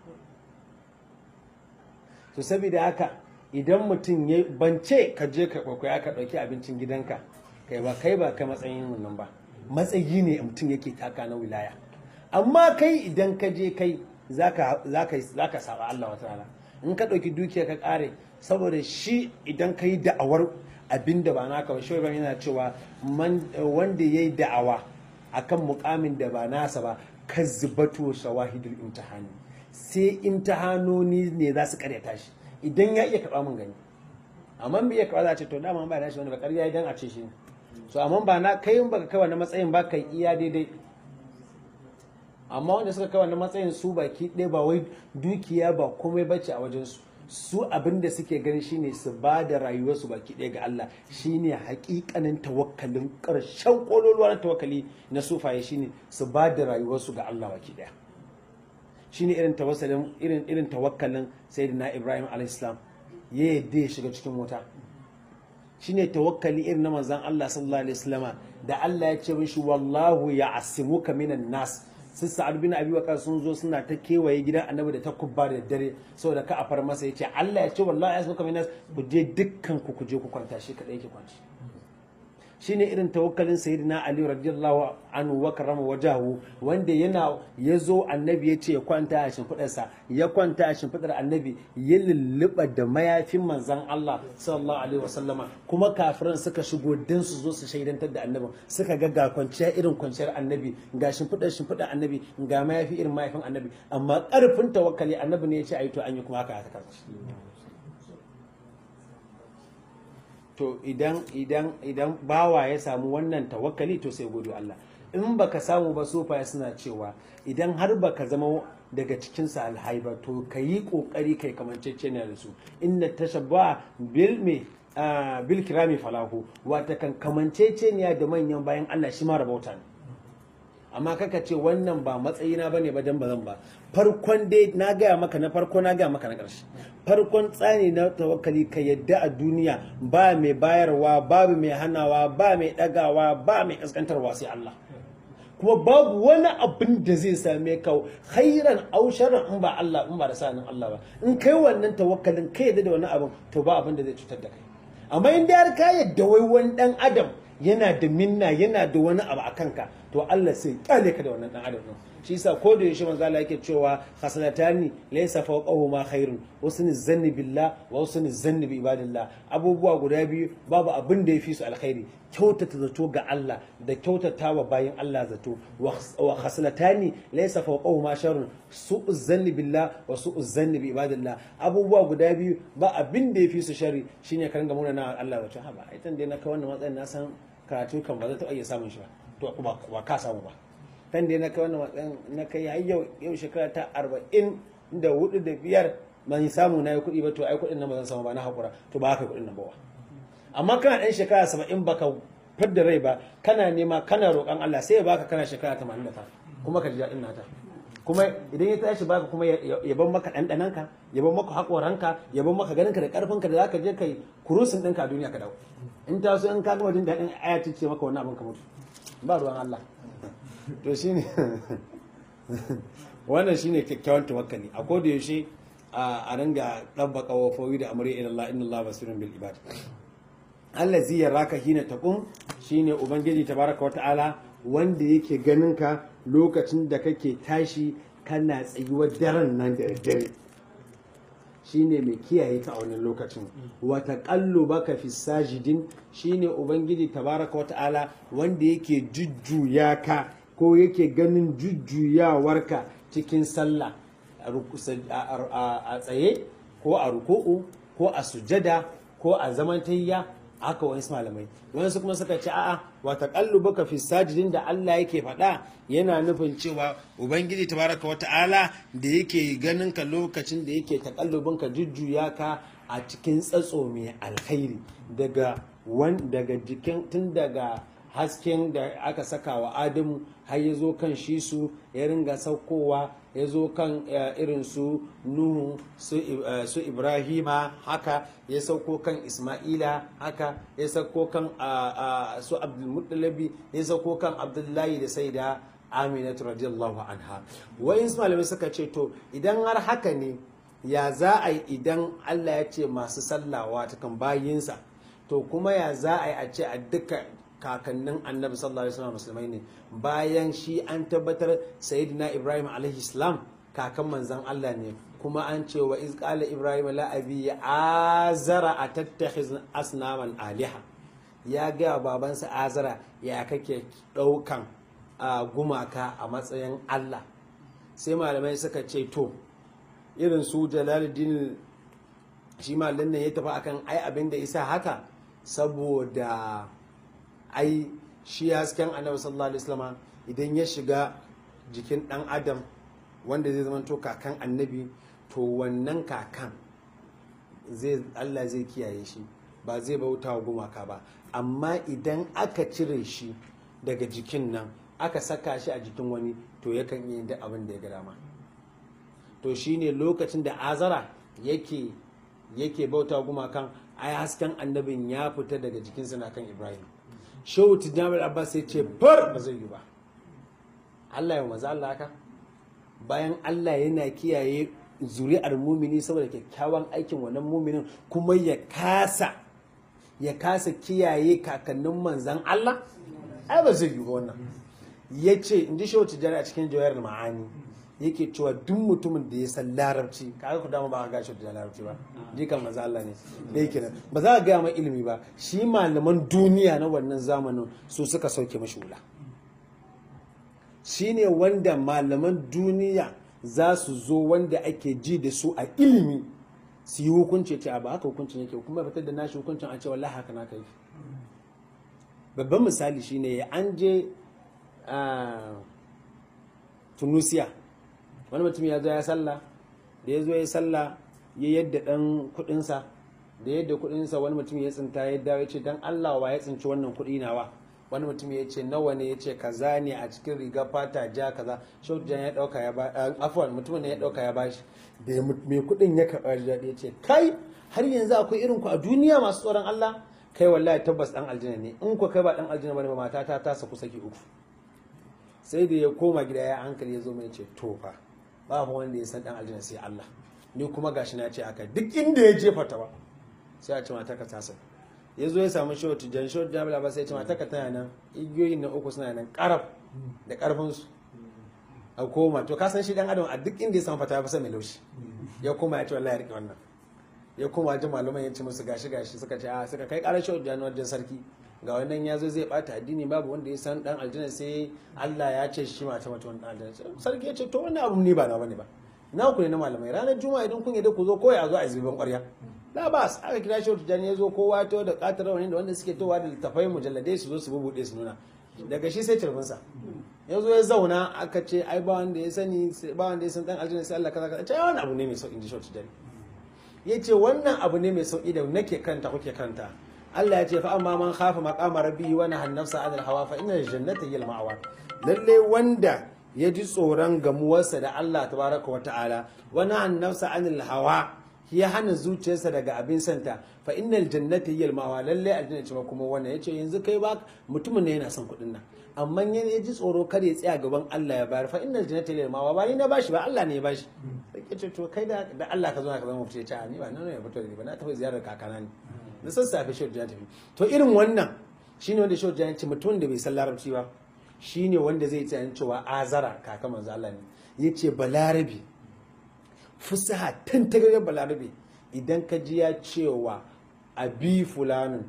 to saboda haka idan mutum ya bance ka je ka kwakwaya ka ɗauki abincin gidanka kai ba kai ba kai matsayin wannan ba matsayi ne mutum yake taka na wilaya amma kai idan ka je kai zaka zaka zaka saba Allah wata rana in ka ɗauki dukiya ka ƙare saboda shi idan ka yi da'awar abin da ba naka ba shi yana cewa wanda ya yi da'awa akan mukamin da ba nasa ba ka zubato shawahidul imtihani sai imtihanoni ne za su karyata shi idan ya iya karɓa mun gani amma bai iya karɓa za a ce to dama ba na shi wani ba ƙarya idan a ce shi ne so amma ba na kai in baka kai wani matsayin ba kai iya daidai amma wanda suka kai wannan matsayin su baki ɗaya ba wai dukiya ba komai bace a wajensu su abin da suke gani shine su ba da rayuwarsu baki ɗaya ga Allah shine hakikanin tawakkalin ƙarshen ƙololuwa na tawakkali na sufaye shine su ba da rayuwarsu ga Allah baki ɗaya shine irin tawassalin irin irin tawakkalin sayyidina Ibrahim alaihissalam ya yadda ya shiga cikin wuta shine tawakkali irin na manzon Allah sallallahu alaihi wasallama da Allah ya ce mishi wallahu ya asimuka minan nas sun sa'ad bin abi waqas sun zo suna ta kewaye gidan annabi da ta kubba da dare saboda ka a far masa yace Allah ya ce wallahi asmuka minas ku je dukkan ku ku je ku kwanta shi kadai yake kwanci shine irin tawakkalin sayyidina ali radiyallahu anhu wa karama wajahu wanda yana yazo annabi ya ce ya kwanta a shimfidarsa ya kwanta a shimfidar annabi ya lulluɓa da mayafin manzan Allah sallallahu alaihi wasallama kuma kafiran suka shigo dan su zo su shaidantar da annabin suka ga ga kwanciya irin kwanciyar annabi ga shimfidar shimfidar annabi ga mayafi irin mayafin annabi amma karfin tawakkali annabi ne ya ce ayi to an yi kuma haka haka to idan idan idan bawa ya samu wannan tawakkali to sai gode Allah in baka samu ba sofa suna cewa idan har baka zama daga cikin salihai ba to kayi kokari kai kamanceceniya da su inna tashabba bil me bil kirami falahu wata kan kamanceceniya da manyan bayan Allah shi ma rabauta ne amma kaka ce wannan ba matsayina bane ba dan bazan ba farkon dai na gaya maka na farko na gaya maka na ƙarshe farkon tsani na tawakkali ka yadda a duniya ba mai bayarwa babu mai hanawa ba mai ɗagawa ba mai ƙasƙantarwa sai Allah kuma babu wani abin da zai same ka khairan aw sharran in ba Allah in ba da sanin Allah ba in kai wannan tawakkalin kai yadda da wani abin to ba abin da zai cutar da kai amma in da har ka yadda wai wani dan adam yana da minna yana da wani abu a kanka to Allah sai kyale ka da wannan dan adam din shi yasa ko da yaushe manzo Allah yake cewa hasanatani laysa fawqahu ma khairun husnul zanni billah wa husnul zanni bi ibadillah abubuwa guda biyu babu abin da yafi su alkhairi kyautata zato ga Allah da kyautata wa bayin Allah zato wa hasanatani laysa fawqahu ma sharrun su'uz zanni billah wa su'uz zanni bi ibadillah abubuwa guda biyu ba abin da yafi su shari shine ka ringa muna na Allah wato ha ba aitan dai na kai wannan matsayin na san karatu kan ba zai taɓa iya samun shi ba to ba ka samu ba kan dai na kai wannan matsayin na kai har yau yau shekara ta arba'in da hudu da biyar ban samu na yi kuɗi ba to ai kuɗin nan ba zan samu ba na haƙura to ba haka kuɗin nan ba amma kana ɗan shekara saba'in baka fidda rai ba kana nema kana roƙon Allah sai ya baka kana shekara tamanin da ta kuma ka ji daɗin nata kuma idan ya tashi baka kuma ya ban maka ɗanɗananka ya ban maka haƙoranka ya ban maka ganinka da ƙarfinka da zaka je kai kurusin ɗinka a duniya ka dawo in ta so in ka gama jin daɗin aya ce maka wani abin ka mutu ba ruwan Allah to shine wannan shine kyakkyawan tawakkali a koda yaushe a ringa dabbaka wafowi da amri ila Allah inna Allah basirun bil ibad allazi yaraka hina taqum shine ubangiji tabaraka wata'ala wanda yake ganin ka lokacin da kake tashi kana tsayuwar daren nan da dare shine mai kiyaye ka a wannan lokacin wata kallo baka fi sajidin shine ubangiji tabaraka wata'ala wanda yake jujjuya ka ko yake ganin jujjuyawarka cikin sallah a tsaye ko a ruku'u ko a sujada ko a zamantayya haka wani malamai wani kuma suka ce a'a wata baka fi sajidin da Allah yake faɗa yana nufin cewa ubangiji tabaraka wa ta'ala da yake ganin ka lokacin da yake takallubin ka jujjuya ka a cikin tsatso mai alkhairi daga wan daga jikin tun daga hasken da aka saka wa adamu har ya zo kan shi su ya ringa saukowa ya zo kan irin su nuhu su ibrahima haka ya sauko kan isma'ila haka ya sauko kan su abdulmuttalabi ya sauko kan abdullahi da sai da aminatu radiyallahu anha wa'in malamai suka ce to idan har haka ne ya za a yi idan allah ya ce masu sallawa ta kan bayinsa to kuma ya za a yi a ce a duka kakannin annabi sallallahu alaihi wasallam musulmai ne bayan shi an tabbatar sayyidina ibrahim alaihi salam kakan manzon Allah ne kuma an ce wa iz qala ibrahim la abi azara atattakhiz asnaman aliha ya ga babansa azara ya kake daukan a gumaka a matsayin Allah sai malamai suka ce to irin su jalaluddin shi malin nan ya tafi akan ai abin da isa haka saboda ai shi hasken annabi sallallahu alaihi wasallam idan ya shiga jikin dan adam wanda zai zama to kakan annabi to wannan kakan zai Allah zai kiyaye shi ba zai bauta wa gumaka ba amma idan aka cire shi daga jikin nan aka saka shi a jikin wani to yakan yi da abin da ya ga dama to shine lokacin da azara yake yake bauta wa gumakan ai hasken annabin ya fita daga jikinsa na kan ibrahim shehu tijjani abbas sai ce bar ba zai yi ba allah ya maza allah haka bayan allah yana kiyaye zuri'ar mumini saboda kyakkyawan aikin wannan muminin kuma ya kasa ya kasa kiyaye kakannin manzan allah ai ba zai yi ba wannan ya ce in ji shehu tijjani a cikin jawayar ma'ani yake cewa duk mutumin da ya san larabci kaga ku dama ba ka gashi da larabci ba jikan maza Allah ne da yake nan ba za ka gaya mai ilimi ba shi malaman duniya na wannan zamanin su suka sauke mashi wula shi ne wanda malaman duniya za su zo wanda ake ji da su a ilimi su yi hukunci ce ba haka hukuncin yake kuma fitar da nashi hukuncin a ce wallahi haka na kai babban misali shine an je tunisia wani mutum ya zo ya sallah da ya zo ya sallah ya yadda dan kudinsa da yadda kudinsa wani mutum ya tsinta ya dawo ya ce dan Allah wa ya tsinci wannan kudi nawa wani mutum ya ce nawa ne ya ce kaza ne a cikin riga fata ja kaza shaujan ya dauka ya ba afwan mutumin ne ya dauka ya bashi da mai kudin ya karba da ya ce kai har yanzu akwai irin ku a duniya masu tsoron Allah kai wallahi tabbas dan aljanna ne in ku kai ba dan aljanna bane ba matata ta saku saki uku sai da ya koma gida ya hankali ya zo mai ce to fa babu wanda ya san dan aljanna sai Allah ni kuma gashi na ce aka duk inda ya jefa ta ba sai a ce mata ka tasa ya zo ya samu shawar tijjan shawar jami'a ba sai ya ce mata ka tana nan igiyoyin na uku suna nan karaf da karfin su a koma to ka san shi dan adam a duk inda ya samu fata ya fi mai laushi ya koma ya ce wallahi ya rike wannan ya koma ji malaman ya ce musu gashi gashi suka ce a suka kai karar shawar jami'a wajen sarki ga wannan ya zo zai bata addini babu wanda ya san dan aljanna sai Allah ya ce shi mata mata wannan aljanna sarki ya ce to wannan abu ne ba na bane ba na ku ne na malamai ranar juma'a idan kun yadda ku zo ko ya zo a zuban ƙwarya la ba aka kira shi tijani ya zo kowa to da katar wani da wanda suke towa da littafai mujalladai su zo su bubuɗe su nuna daga shi sai cirfinsa ya zo ya zauna aka ce ai ba wanda ya sani ba wanda ya san dan aljanna sai Allah kaza kaza ce wannan abu ne mai sauki in ji shi tijani ya ce wannan abu ne mai sauki da nake kanta kuke kanta Allah ya ce fa amma man khafa maqama rabbihi wa nahana nafsa anil hawa fa innal jannata hiya al-ma'wa lalle wanda ya ji tsoron gamuwarsa da Allah tabaraka wa ta'ala wa nahana nafsa anil hawa ya hana zuciyarsa daga abin santa fa innal jannata hiya al-ma'wa lalle aljanna ce kuma wannan yace yanzu kai ba mutumin ne yana son kuɗin nan amma ya ji tsoro kada ya tsaya gaban Allah ya bayar fa innal jannata hiya al-ma'wa ba ni na bashi ba Allah ne ya bashi sai ce to kai da Allah ka zo ka zama fice ta ni ba nan ne ya fito da ba na tafi ziyarar kakana ne da sassafe shaudu ya tafi to irin wannan shine wanda shaudu ya ce mutum da bai san larabci ba shine wanda zai tsayan cewa azara kaka manzo Allah ne yace balarabi fusaha tantagariyar balarabi idan ka ji ya cewa abi fulanin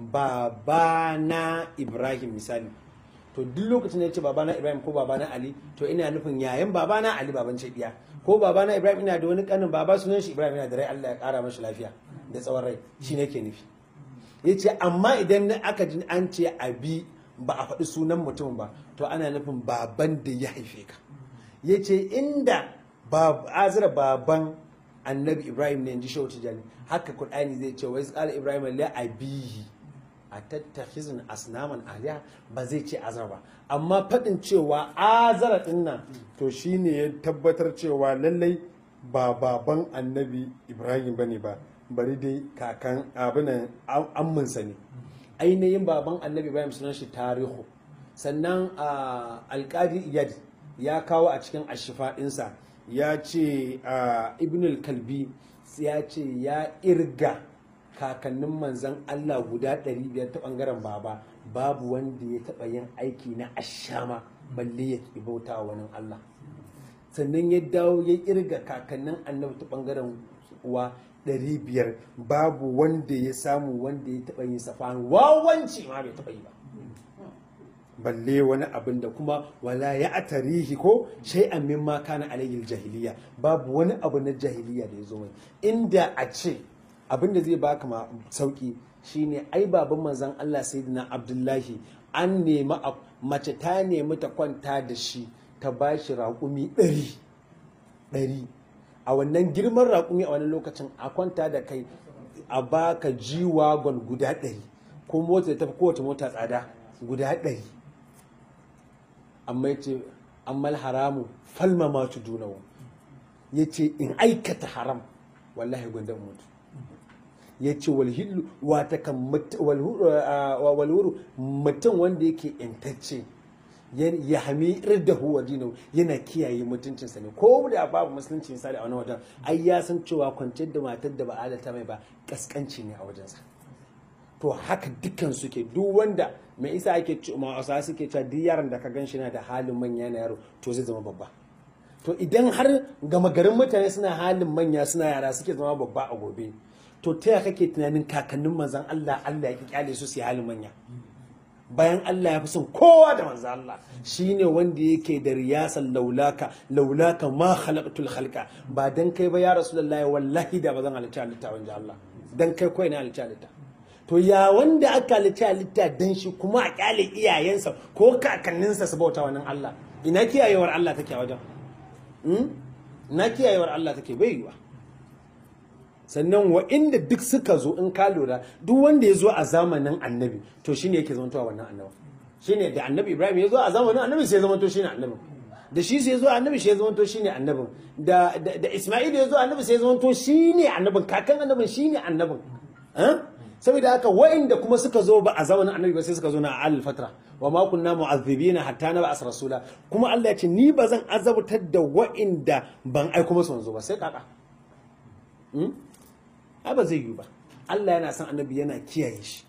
babana ibrahim misali to duk lokacin da ya ce babana ibrahim ko babana ali to ina nufin yayan babana ali baban ce diya ko babana ibrahim ina da wani kanin baba sunan shi ibrahim yana da rai allah ya kara mashi lafiya da tsawon rai shi ne ke nufi ya ce amma idan aka ji an ce abi ba a faɗi sunan mutum ba to ana nufin baban da ya haife ka ya ce inda azira baban annabi ibrahim ne in ji shehu tijani haka kur'ani zai ce wai tsara ibrahim la abihi a tattakhizun asnaman aliya ba zai ce azara ba amma faɗin cewa azara ɗin nan to shine ya tabbatar cewa lallai ba baban annabi ibrahim bane ba bari dai kakan abinan amminsa ne ainihin baban annabi ibrahim sunan shi tarihu sannan alkadi iyad ya kawo a cikin ashifa ɗinsa ya ce ibn kalbi ya ce ya irga kakannin manzan allah guda 500 ta ɓangaren baba babu wanda ya taɓa yin aiki na ashama balle ya ki bauta wa wani Allah sannan ya dawo ya kirga kakannin annabi ta bangaren uwa ɗari biyar babu wanda ya samu wanda ya taɓa yin safan wawanci ma bai taɓa yi ba balle wani abin da kuma wala ya atarihi ko shay'an mimma kana alayhi jahiliya babu wani abu na jahiliya da ya zo mai inda a ce abin da zai baka ma sauki shine ai baban manzon Allah sayyidina Abdullahi an nemi mace ta nemi ta kwanta da shi ta bashi raƙumi ɗari ɗari a wannan girman raƙumi a wani lokacin a kwanta da kai a baka jiwagon guda ɗari ko mota da tafi kowace mota tsada guda ɗari amma ya ce ammal haramu falma ma tu dunawo ya ce in aikata haram wallahi gwandan mutu ya ce walhillu wata kan walhuru mutum wanda yake intacce ya hami irda huwa dino yana kiyaye mutuncinsa ne ko da babu musulunci misali a wani wajen ai ya san cewa kwanciyar da matar da ba adalta mai ba kaskanci ne a wajensa to haka dukkan suke duk wanda mai isa ake ma'asa suke cewa duk yaran da ka gan shi na da halin manya na yaro to zai zama babba to idan har gama garin mutane suna halin manya suna yara suke zama babba a gobe to ta yaya kake tunanin kakannin manzan Allah Allah ya ki kyale su su halin manya bayan Allah ya fi son kowa da manzan Allah shine wanda yake da riyasan laulaka laulaka ma khalaqtul khalqa ba dan kai ba ya rasulullahi wallahi da ba zan halitta halitta wanda Allah dan kai kawai na halitta halitta to ya wanda aka halitta halitta dan shi kuma a kyale iyayensa ko kakanninsa su bauta wannan Allah ina kiyayewar Allah take a wajen na kiyayewar Allah take bai yiwa sannan wa inda duk suka zo in ka lura duk wanda ya zo a zamanin annabi to shine yake zamantowa wannan annabi shine da annabi ibrahim ya zo a zamanin annabi sai ya zamanto shine annabi da shi sai ya zo annabi sai ya zamanto shine annabin da da isma'il ya zo annabi sai ya zamanto shine annabin kakan annabin shine annabin saboda haka wa'inda kuma suka zo ba a zamanin annabi ba sai suka zo na al fatra wa ma kunna mu'azzibina hatta na ba'as rasula kuma Allah ya ce ni ba zan azabtar da wa'inda ban aiko musu manzo ba sai kaka ai ba zai yi ba Allah yana son annabi yana kiyaye shi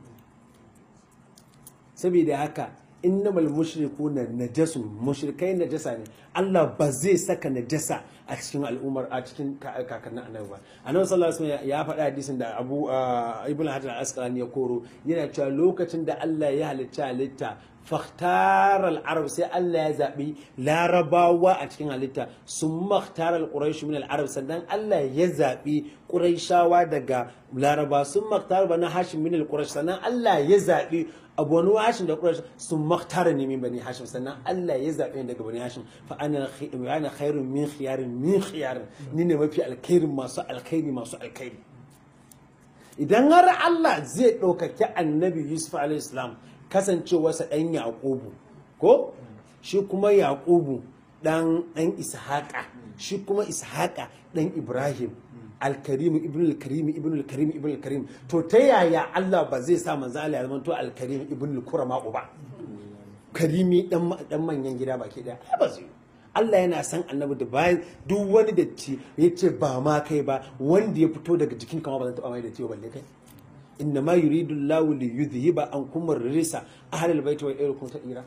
saboda haka innamal mushrikuna najasun mushrikai najasa ne Allah ba zai saka najasa a cikin al'ummar a cikin kakannin annabi ba annabi sallallahu alaihi wasallam ya faɗa hadisin da Abu Ibn Hajar al-Asqalani ya koro yana cewa lokacin da Allah ya halitta halitta fakhtar al-arab sai Allah ya zabi larabawa a cikin halitta sun makhtar al-quraish min al-arab sannan Allah ya zabi quraishawa daga laraba sun makhtar bana hashim min al-quraish sannan Allah ya zabi abu wani hashim da quraish sun makhtara ne min bani hashim sannan Allah ya zabe ni daga bani hashim fa ana ana khairun min khiyarin min khiyarin ni ne mafi alkhairin masu alkhairi masu alkhairi idan har Allah zai ɗaukaki annabi Yusuf alaihi salam kasancewarsa ɗan yaƙubu ko shi kuma yaƙubu ɗan ɗan ishaƙa shi kuma ishaƙa ɗan ibrahim alkarimu ibn alkarim ibn alkarim ibn alkarim to ta yaya Allah ba zai sa manzo Allah ya zama to alkarim ibn alkurama ba karimi dan manyan gida baki daya ba zai Allah yana san annabi da bayan duk wani datti ya ce ba ma kai ba wanda ya fito daga jikin kama ba zan taɓa mai da ciwo balle kai إنما يريد الله ليذهب عنكم الرجس أهل البيت ويعيركم تأيرا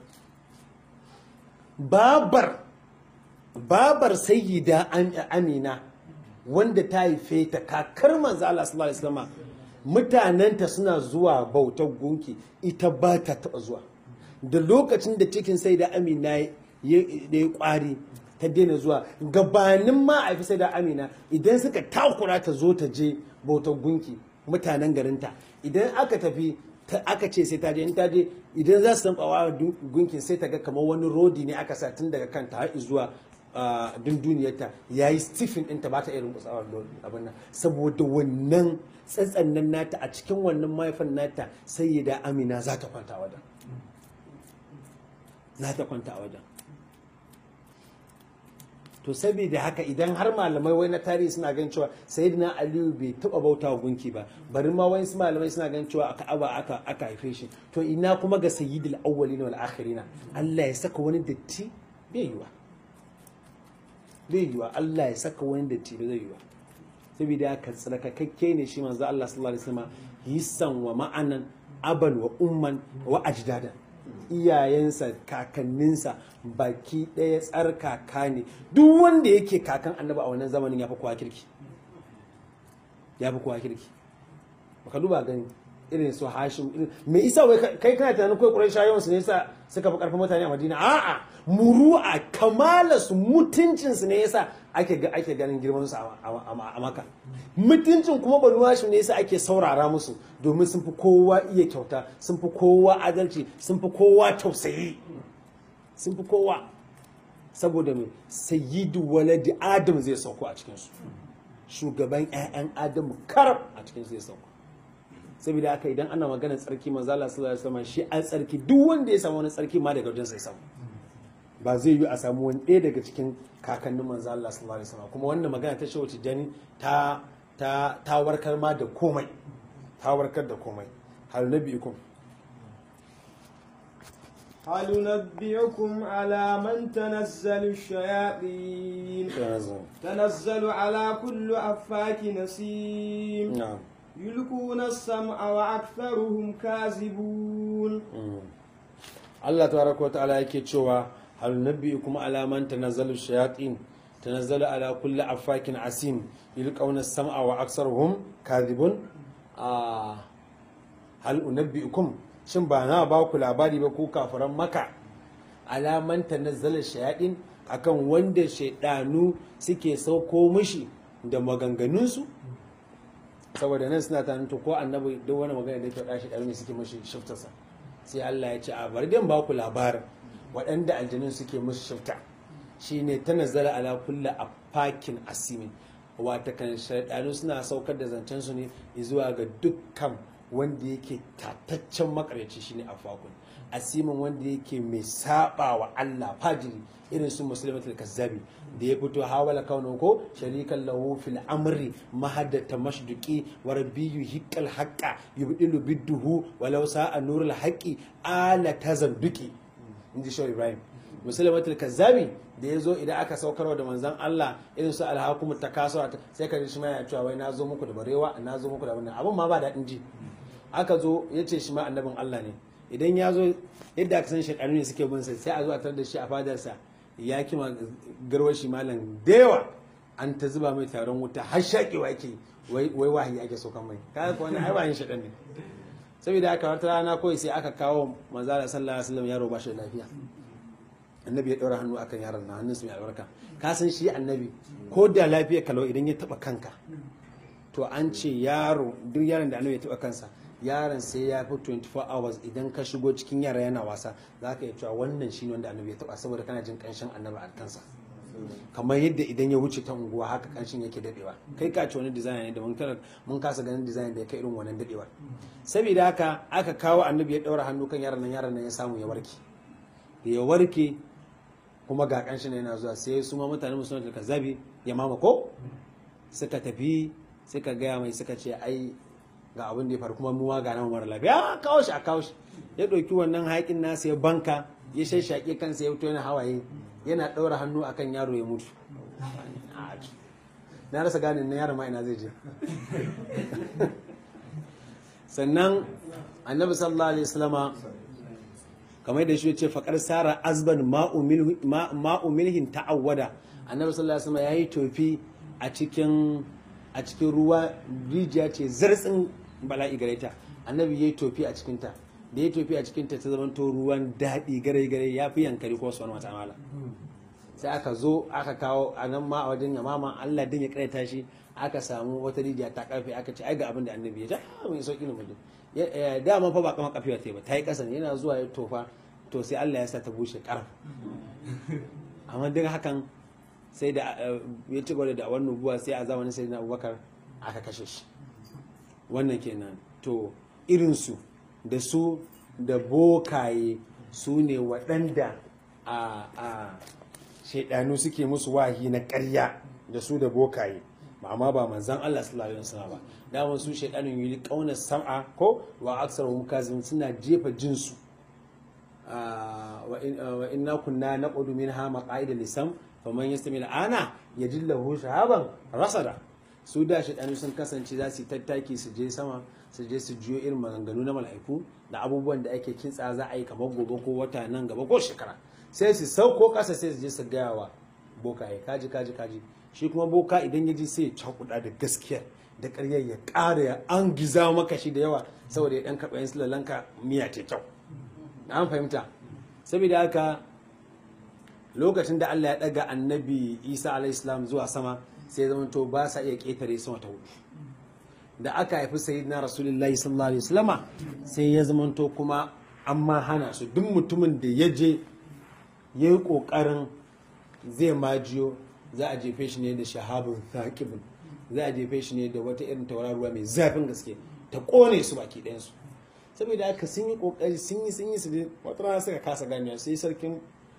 babar babar sayyida amina wanda ta haife ta kakar manzo Allah sallallahu alaihi wasallam mutanenta suna zuwa bautar gunki ita ba ta taba zuwa da lokacin da cikin sayyida amina ya yi kwari ta daina zuwa gabanin ma a fi sayyida amina idan suka takura ta zo ta je bautar gunki mutanen garinta idan aka tafi aka ce sai ta je in ta je idan za su san bawa gunkin sai ta ga kamar wani rodi ne aka sa tun daga kanta har zuwa dunduniyarta ya yi stifin ɗinta ba ta irin kutsawar abin nan saboda wannan tsatsannan nata a cikin wannan mahaifan nata sai ya da amina za ta kwanta wajen za ta kwanta a wajen to saboda haka idan har malamai wai na tarihi suna gan cewa sayyidina aliyu bai taba bauta wa gunki ba bari ma wani malamai suna gan cewa aka aba aka aka haife shi to ina kuma ga sayyidul awwalina wal akhirina Allah ya saka wani datti bai yiwa bai yiwa Allah ya saka wani datti bai zai yiwa saboda haka tsarkakakke ne shi manzo Allah sallallahu alaihi wasallam hisan wa ma'anan aban wa umman wa ajdada iyayensa kakanninsa baki ɗaya tsarkaka ne duk wanda yake kakan annabi a wannan zamanin ya fi kowa kirki ya fi kowa kirki baka duba gani irin su hashim irin me isa wai kai kana tunanin kai ƙurai shayon su ne yasa suka fi karfin mutane a madina a'a muru'a kamala su mutuncin su ne yasa ake ga ake ganin girman su a maka mutuncin kuma banu hashim ne yasa ake saurara musu domin sun fi kowa iya kyauta sun fi kowa adalci sun fi kowa tausayi sun fi kowa saboda mai sayyidu waladi adam zai sauko a cikinsu shugaban 'ya'yan adamu karab a cikinsu zai sauko saboda haka idan ana maganar tsarki manzo Allah sallallahu alaihi wasallam shi an tsarki duk wanda ya samu wani tsarki ma daga wajen sai samu ba zai yi a samu wani ɗaya daga cikin kakannin manzo Allah sallallahu alaihi wasallam kuma wannan magana ta shawo tijani ta ta ta warkar ma da komai ta warkar da komai hal nabiikum هل ننبئكم على من تنزل الشياطين تنزل على كل أفاك نسيم na'am يلقون السمع وأكثرهم كاذبون Allah tabaraka wa ta'ala yake cewa hal nabiyukum ala man tanazzalu shayatin tanazzalu ala kulli afakin asim yulqawna as-sam'a wa aktsaruhum kadhibun a hal unabbiukum shin ba na ba ku labari ba ku kafiran maka ala man tanazzalu shayatin akan wanda shaidanu suke sauko mishi da maganganunsu saboda nan suna tanin to ko annabi duk wani magana da ke faɗa shi ɗari ne suke mashi shiftarsa sai Allah ya ce a bari dan ba ku labarin waɗanda aljanun suke musu shifta shine ta nazara ala kulla afakin asimin wata kan shaidanu suna saukar da zancen su ne zuwa ga dukkan wanda yake tataccen makaryaci shine afakun asimin wanda yake mai saba wa Allah fajiri irin su muslimatul kazzabi da ya fito hawala kaunin ko sharikan lahu fil amri mahaddata mashduki wa rabbiyu hiqqal haqqa yubdilu bidduhu walau sa'a nurul haqqi ala tazanduki inji shaw ibrahim muslimatul kazzabi da ya zo idan aka saukarwa da manzan Allah irin su alhakum takasura sai ka ji shi ma ya cewa wai na zo muku da barewa na zo muku da wannan abin ma ba daɗin ji aka zo ya ce shi ma annabin Allah ne idan ya zo yadda aka san shaɗanu ne suke bin sai a zo a tarar da shi a fadarsa ya kima garwashi malam da yawa an ta zuba mai taron wuta har shaƙewa yake wai wahayi ake so kan mai kaga ko wani ai ba yin shaɗan ne saboda haka wata rana kawai sai aka kawo manzala sallallahu alaihi wasallam yaro ba shi da lafiya annabi ya ɗaura hannu akan yaron na hannun su mai albarka ka san shi annabi ko da lafiya kalau idan ya taɓa kanka to an ce yaro duk yaron da annabi ya taɓa kansa yaron sai ya fi 24 hours idan ka shigo cikin yara yana wasa za ka iya cewa wannan shi ne wanda annabi ya taɓa saboda kana jin ƙanshin annabi a kansa kamar yadda idan ya wuce ta unguwa haka ƙanshin yake daɗewa kai ka ci wani design ne da mun kasa ganin design da ya kai irin wannan daɗewa saboda haka aka kawo annabi ya ɗaura hannu kan yaron nan yaron nan ya samu ya warke ya warke kuma ga ƙanshin yana zuwa sai su ma mutane musulman da zabi ya mama ko suka tafi suka gaya mai suka ce ai ga abin da ya faru kuma muwa ga nan mara lafiya kawo shi a kawo shi ya ɗauki wannan haƙin nasa ya banka ya shashshaƙe kansa ya fito yana hawaye yana ɗaura hannu akan yaro ya mutu na rasa gane na yaro ma ina zai je sannan annabi sallallahu alaihi wasallama kamar da shi ce faƙar sara azban ma'umilhin ta'awwada annabi sallallahu alaihi wasallama ya yi tofi a cikin a cikin ruwa rijiya ce zartsin bala'i gare ta annabi ya yi tofi a cikinta da ya tofi a cikinta ta zama to ruwan daɗi gare gare ya fi yankari ko wani wata mala sai aka zo aka kawo a nan ma a wajen yamama Allah din ya karanta shi aka samu wata rijiya ta karfe aka ce ai ga abin da annabi ya ta mai sauki ne mutum dama fa ba kama kafewa ta yi ba ta yi ƙasa yana zuwa ya tofa to sai Allah ya sa ta bushe karf amma duk hakan sai da ya ci gaba da wannan nubuwa sai a zamanin sai na abubakar aka kashe shi wannan kenan to irinsu da su da bokaye su ne waɗanda a a shaidanu suke musu wahi na ƙarya da su da bokaye ba amma ba manzan Allah sallallahu alaihi wasallam ba daman su shaidanun yi kauna sam'a ko wa aksar mukazin suna jefa jinsu wa inna kunna naqudu minha maqaida lisam faman yastami al'ana yajid lahu shahaban rasada su da shaidanu sun kasance za su yi tattaki su je sama su je su jiyo irin maganganu na mala'iku da abubuwan da ake kintsa za a yi kamar gobe ko wata nan gaba ko shekara sai su sauko kasa sai su je su gaya wa bokaye kaji kaji kaji shi kuma boka idan ya ji sai ya cakuɗa da gaskiya da ƙaryar ya ƙara ya an giza maka shi da yawa saboda ya ɗan karɓa yin sulalanka miya ce kyau an fahimta saboda haka lokacin da Allah ya ɗaga annabi Isa alaihissalam zuwa sama sai zama to ba sa iya ƙetare sama ta hudu da aka haifi sayyidina rasulullahi sallallahu alaihi wasallama sai ya zama to kuma an ma hana su duk mutumin da ya je ya yi ƙoƙarin zai majiyo za a jefe shi ne da shahabun thaqibun za a jefe shi ne da wata irin tauraruwa mai zafin gaske ta ƙone su baki ɗayansu saboda haka sun yi ƙoƙari sun yi sun yi su dai wata rana suka kasa ganewa sai sarkin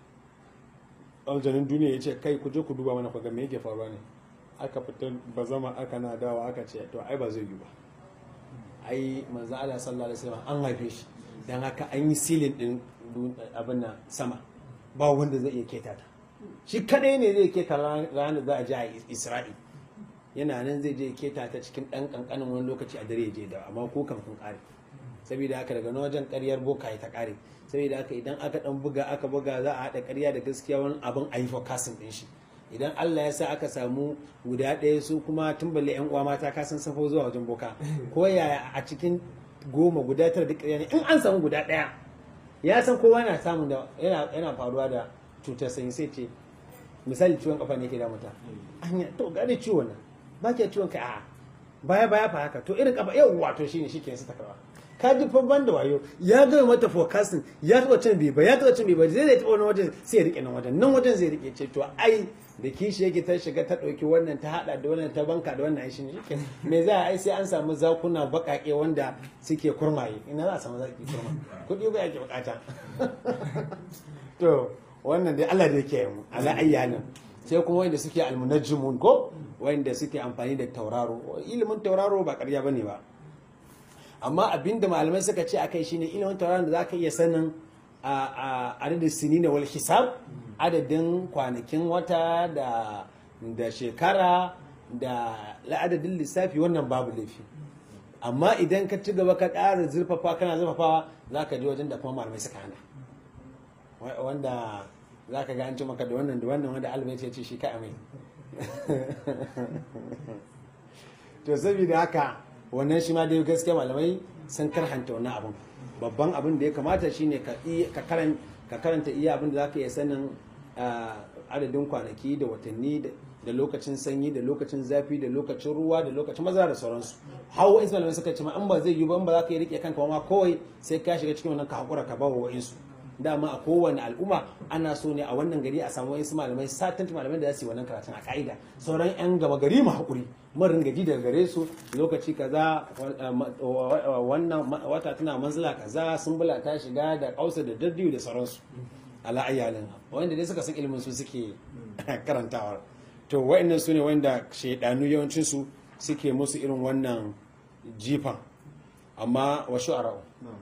aljanin duniya ya ce kai ku je ku duba mana kwaga me yake faruwa ne aka fitar ba zama aka na dawa aka ce to ai ba zai yi ba ai manzo Allah sallallahu alaihi wasallam an haife shi dan haka an yi silin din abin nan sama ba wanda zai iya keta ta shi kadai ne zai keta ranar za a je a Isra'i yana nan zai je keta ta cikin dan kankanin wani lokaci a dare ya je da amma ko kan kun kare saboda haka daga wajen karyar boka ta kare saboda haka idan aka dan buga aka buga za a haɗa karya da gaskiya wani abin a yi forecasting din shi idan Allah ya sa aka samu guda ɗaya su kuma tun balle yan uwa mata ka san safo zuwa wajen boka ko yaya a cikin goma guda tara duk ƙarya ne in an samu guda ɗaya ya san kowa na samun da yana faruwa da cutar sanyi sai ce misali ciwon kafa ne ke da mutum anya to gane ciwon nan ba ke ciwon ka a baya baya fa haka to irin kafa yau wato shine shi ke su takarwa ka ji fa ban da wayo ya ga mata forecasting ya taba cin bai ba ya taba cin bai ba zai zai taba wani wajen sai ya rike nan wajen nan wajen zai rike ce to ai da kishi yake ta shiga ta dauki wannan ta hada da wannan ta banka da wannan shi ne me za a ai sai an samu zakuna bakake wanda suke kurmaye ina za a samu zaki kurma kudi ba yake bukata to wannan dai Allah da yake mu ala ayyanin sai kuma wanda suke almunajjimun ko wanda suke amfani da tauraro ilimin tauraro ba ƙarya bane ba amma abinda malamai suka ce akai shine ilimin tauraron da zaka iya sanin a adadin sinina wal hisab adadin kwanakin wata da da shekara da la'adadin lissafi wannan babu laifi amma idan ka ci gaba ka ƙara zurfafa kana zurfafawa za ka je wajen da kuma malamai suka hana wanda za ka ga an ci maka da wannan da wannan wanda albai ce shi ka amai to saboda haka wannan shi ma dai gaskiya malamai sun karhanta wannan abin babban abin da ya kamata shine ka karanta iya abin da zaka iya sanin adadin kwanaki da watanni da lokacin sanyi da lokacin zafi da lokacin ruwa da lokacin maza da sauransu hawa in malamai suka ce ma in ba zai yi ba in ba za ka yi rike kanka ma kawai sai ka shiga cikin wannan ka hakura ka ba wa wa'insu dama a kowane al'umma ana so ne a wannan gari a samu wasu malamai satant malamai da za su yi wannan karatun a ka'ida sauran yan gama gari mu haƙuri marin gaji daga gare su lokaci kaza wannan wata tana manzila kaza sun bula ta shiga da kausa da daddiyu da sauransu ala ayyalin wanda dai suka san ilimin su suke karantawa to wa'annan su ne wanda shaidanu yawancin su suke musu irin wannan jifan amma wa shu'ara'u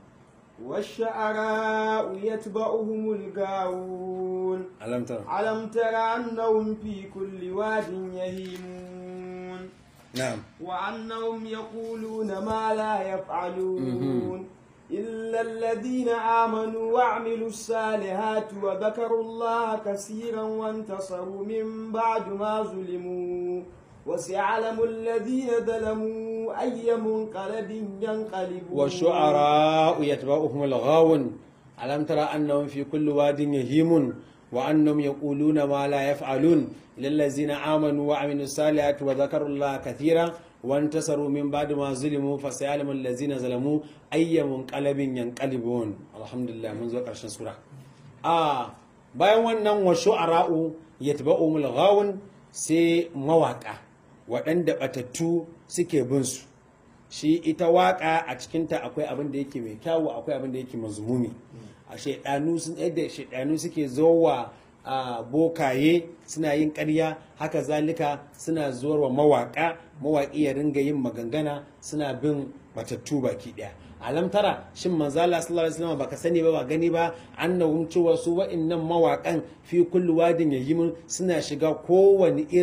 والشعراء يتبعهم الغاوون ألم ترى ألم تر أنهم في كل واد يهيمون نعم وأنهم يقولون ما لا يفعلون إلا الذين آمنوا وعملوا الصالحات وذكروا الله كثيرا وانتصروا من بعد ما ظلموا وسيعلم الذين ظلموا أي منقلب ينقلبون والشعراء يتبعهم الغاون ألم ترى أنهم في كل واد يهيمون وأنهم يقولون ما لا يفعلون للذين آمنوا وعملوا الصالحات وذكروا الله كثيرا وانتصروا من بعد ما ظلموا فسيعلم الذين ظلموا أي منقلب ينقلبون الحمد لله منذ قرشن سورة آه bayan wannan wa shu'ara'u yatba'umul ghawun sai mawaka waɗanda batattu suke bin su shi ita waka a cikinta akwai abin da yake mai kyawu akwai abin da yake mazmumi a shaidanu sun yadda shaidanu suke zowa a bokaye suna yin ƙarya haka zalika suna zuwa mawaka mawaƙi ya ringa yin magangana suna bin batattu baki ɗaya alam tara shin manzala sallallahu alaihi wasallam baka sani ba ba gani ba annahum cewa su wa'annan mawaƙan fi kulli wadin yayimun suna shiga kowane irin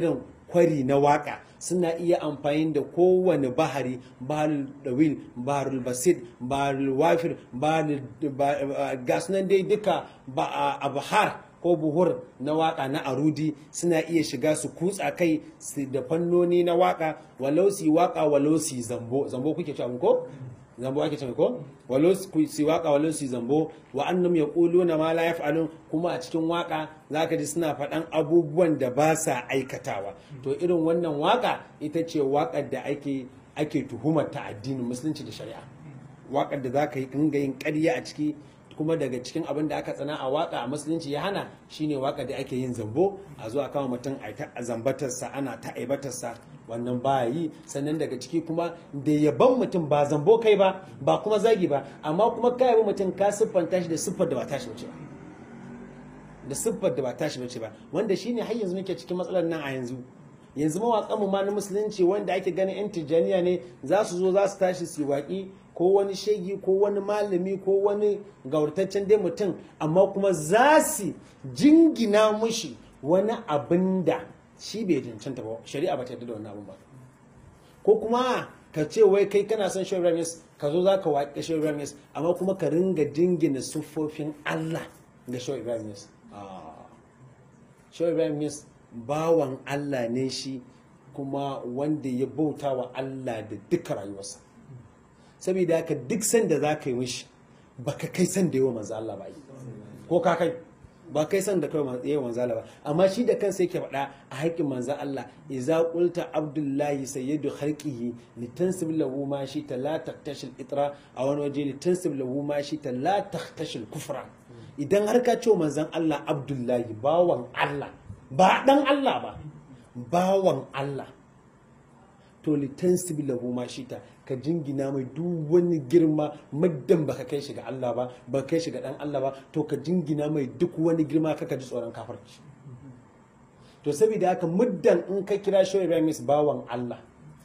kwari na waka suna iya amfani da kowane bahari baharul dawil baharul basid baharul wafir baharul gas nan dai duka ba a bahar ko buhur na waka na arudi suna iya shiga su kutsa kai su da fannoni na waka walau su waka walau su zambo zambo kuke cewa ko zambo ake cewa ko walau su waka walau su zambo wa annam yaquluna ma la yaf'alun kuma a cikin waka zaka ji suna faɗan abubuwan da ba sa aikatawa to irin wannan waka ita ce wakar da ake ake tuhumar ta addinin musulunci da shari'a wakar da zaka yi dinga yin ƙarya a ciki kuma daga cikin abin da aka tsana a waka a musulunci ya hana shine waka da ake yin zambo a zuwa kama mutum a ta zambatarsa ana ta aibatarsa wannan ba yi sannan daga ciki kuma da yaban mutum ba zambo kai ba ba kuma zagi ba amma kuma ka yabi mutum ka siffanta shi da siffar da ba tashi bace ba da siffar da ba tashi bace ba wanda shine har yanzu muke cikin matsalar nan a yanzu yanzu mawaƙan mu ma na musulunci wanda ake ganin yan tijjaniya ne za su zo za su tashi su waƙi ko wani shegi ko wani malami ko wani gaurtaccen dai mutum amma kuma za su jingina mushi wani abin da shi bai cancanta ba shari'a ba ta yarda da wannan abin ba ko kuma ka ce wai kai kana son Shehu Ibrahim ka zo za ka waƙe Shehu Ibrahim amma kuma ka ringa jingina siffofin Allah ga Shehu Ibrahim Shehu Ibrahim bawan Allah ne shi kuma wanda ya bauta wa Allah da duka rayuwarsa saboda haka duk sanda za ka yi mishi ba ka kai sanda yawa manzo Allah ba ko ka kai ba kai sanda kai yawa manzo Allah ba amma shi da kansa yake faɗa a haƙƙin manzo Allah idza qulta abdullahi sayyidu khalqihi litansib lahu ma shi ta la taqtashil itra a wani waje litansib lahu ma shi ta la taqtashil kufra idan har ka ce manzon Allah abdullahi bawan Allah ba dan Allah ba bawan Allah to litansib lahu ma shi ta ka jingina mai duk wani girma maddan baka kai shi ga Allah ba ba kai shi ga dan Allah ba to ka jingina mai duk wani girma kaka ji tsoron kafarci to saboda haka muddan in ka kira shi Ramis bawan Allah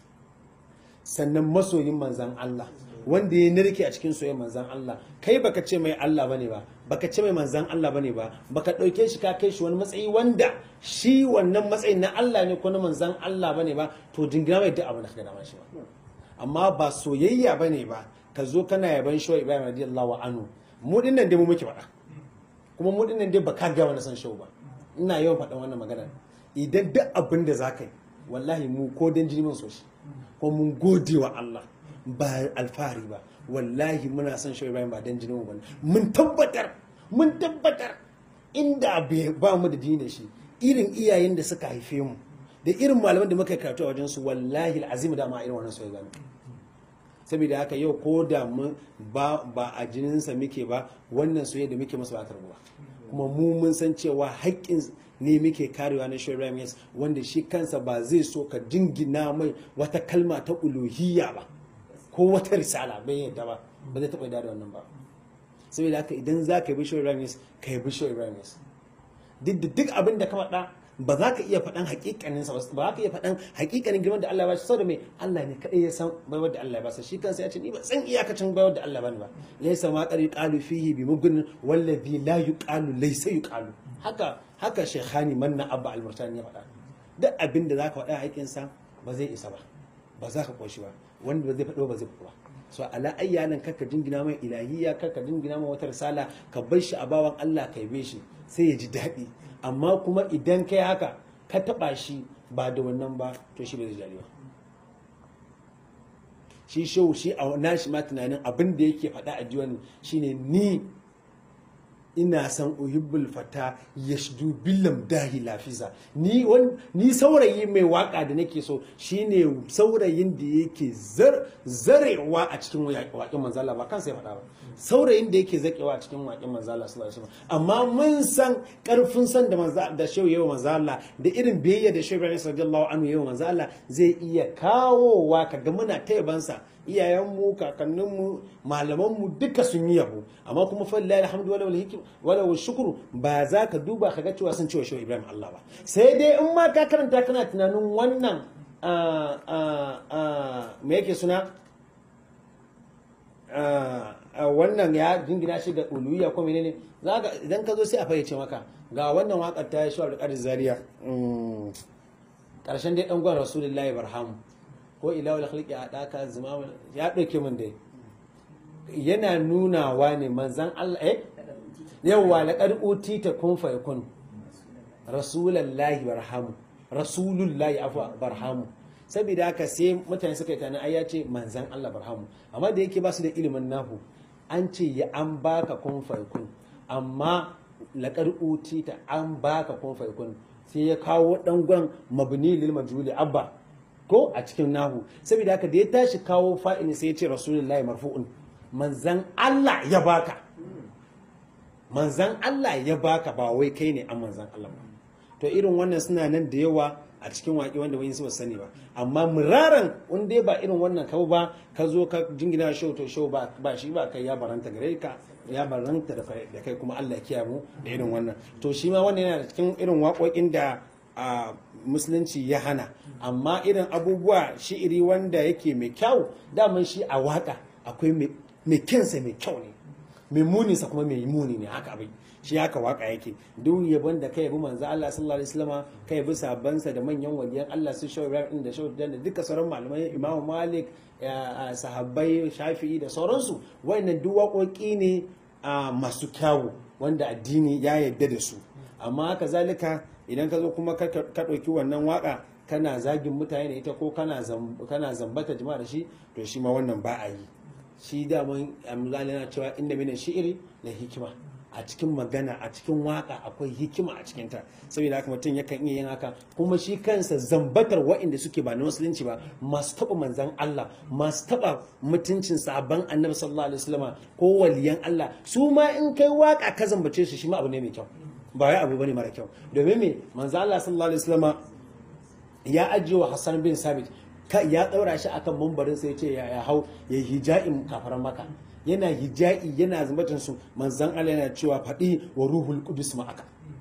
sannan masoyin manzan Allah wanda ya narke a cikin soyayyar manzan Allah kai baka ce mai Allah bane ba baka ce mai manzan Allah bane ba baka dauke shi ka kai shi wani matsayi wanda shi wannan matsayin na Allah ne ko na manzan Allah bane ba to jingina mai duk abin da ka gada shi ba amma ba soyayya ba ne ba ka zo kana yaban shawar ibrahim radiyallahu anhu mu din nan dai mu muke faɗa kuma mu din nan dai ba ka ga wani san shawu ba ina yawan faɗan wannan magana idan duk abin da za ka yi wallahi mu ko dan jini mun so shi ko mun gode wa Allah ba alfahari ba wallahi muna son shawar ibrahim ba dan jini mu ba mun tabbatar mun tabbatar inda ba mu da jini da shi irin iyayen da suka haife mu da irin malaman da muka karatu a wajensu wallahi azim da ma irin wannan soyayya gani saboda haka yau ko da mu ba ba a jininsa muke ba wannan soyayya da muke masa ba ba kuma mu mun san cewa haƙƙin ne muke karewa na Shehu Ibrahim wanda shi kansa ba zai so ka jingina mai wata kalma ta uluhiyya ba ko wata risala bai yadda ba ba zai taɓa yadda da wannan ba saboda haka idan za ka yi Shehu Ibrahim ka yi Shehu Ibrahim duk da duk abin da ka faɗa ba za ka iya faɗan hakikanin sa ba za ka iya faɗan hakikanin girman da Allah ya bashi saboda mai Allah ne kaɗai ya san baiwar da Allah ya basa shi kansa ya ce ni ba san iyakacin baiwar da Allah bani ba laysa ma qari qalu fihi bi mugnin wallazi la yuqalu laysa yuqalu haka haka shaykhani manna abba al-murtani ya faɗa duk abin da zaka faɗa hakikin sa ba zai isa ba ba za ka koshi ba wanda ba zai faɗo ba zai faɗo ba so ala ayyanan karka jingina mai ilahiyya karka jingina mai wata risala ka bar shi a bawan Allah ka yabe shi sai ya ji daɗi amma kuma idan kai haka ka taba shi ba da wannan ba to shi bai zai ba shi shehu shi a nashi ma tunanin abin da yake faɗa a jiwon shine ni ina san uhibbul fata yashdu billam dahi lafiza ni ni saurayi mai waka da nake so shine saurayin da yake zarewa a cikin waƙin manzala ba kansa ya faɗa ba saurayin da yake zakewa a cikin waƙin manzala sallallahu alaihi amma mun san karfin san da manza da shehu yawa manzala da irin biyayya da shehu Ibrahim sallallahu anhu yawa manzala zai iya kawowa kaga muna ta yabansa iyayenmu kakanninmu malamanmu duka sun yi yabo amma kuma fallahi alhamdu wala wal hikim wala wal shukru ba za ka duba ka ga cewa sun cewa shehu Ibrahim Allah ba sai dai in ma ka karanta kana tunanin wannan me yake suna wannan ya jingina shi ga uluwiya ko menene zaka idan ka zo sai a fayyace maka ga wannan wakar ta shi Abdul Qadir Zaria karshen dai dan gwan rasulullahi barhamu ko ilahul khalqi a daka zuma ya dauke min dai yana nunawa ne manzan Allah eh yawwa laqad utita kun fa yakun rasulullahi barhamu rasulullahi afwa barhamu saboda haka sai mutane suka yi tana ai ya ce manzan Allah barhamu amma da yake ba su da ilimin nahu an ce ya an baka kun fa yakun amma laqad utita an baka kun fa yakun sai ya kawo dangon mabni lil majhuli abba ko a cikin nahu saboda haka da ya tashi kawo fa'ini sai ya ce rasulullahi marfu'un manzan Allah ya baka manzan Allah ya baka ba wai kai ne an manzan Allah ba to irin wannan suna nan da yawa a cikin waƙe wanda wani su sani ba amma muraran in dai ba irin wannan kau ba ka zo ka jingina show to show ba ba shi ba kai ya baranta gare ka ya baranta da kai kuma Allah ya kiyaye mu da irin wannan to shi ma wannan yana da cikin irin waƙoƙin da a musulunci ya hana amma irin abubuwa shi'iri wanda yake mai kyau daman shi a waka akwai mai kyansa mai kyau ne mai muninsa kuma mai muni ne haka abin shi haka waka yake duk yabon da ka yabi manzo Allah sallallahu alaihi wasallam ka yabi sabansa da manyan waliyan Allah su shawo Ibrahim da shawo da duka sauran malamai Imam Malik sahabbai Shafi'i da sauransu wayannan duk waƙoƙi ne masu kyawu wanda addini ya yarda da su amma haka zalika idan ka zo kuma ka ɗauki wannan waka kana zagin mutane da ita ko kana zambata jama'a da shi to shi ma wannan ba a yi shi daman amzali na cewa inda mina shi'iri na hikima a cikin magana a cikin waka akwai hikima a cikinta saboda haka mutum yakan iya yin haka kuma shi kansa zambatar waɗanda suke ba na musulunci ba masu taɓa manzan Allah masu taɓa mutuncin sabon annabi sallallahu alaihi wasallam ko waliyan Allah su ma in kai waka ka zambace su shi ma abu ne mai kyau ba wai abu bane mara kyau domin me manzo Allah sallallahu alaihi wasallam ya ajiye wa Hassan bin Sabit ya daura shi akan mambarin sai ce ya hau ya hija'in kafaran maka yana hija'i yana zumbatin su manzon Allah yana cewa faɗi wa ruhul qudus ma'aka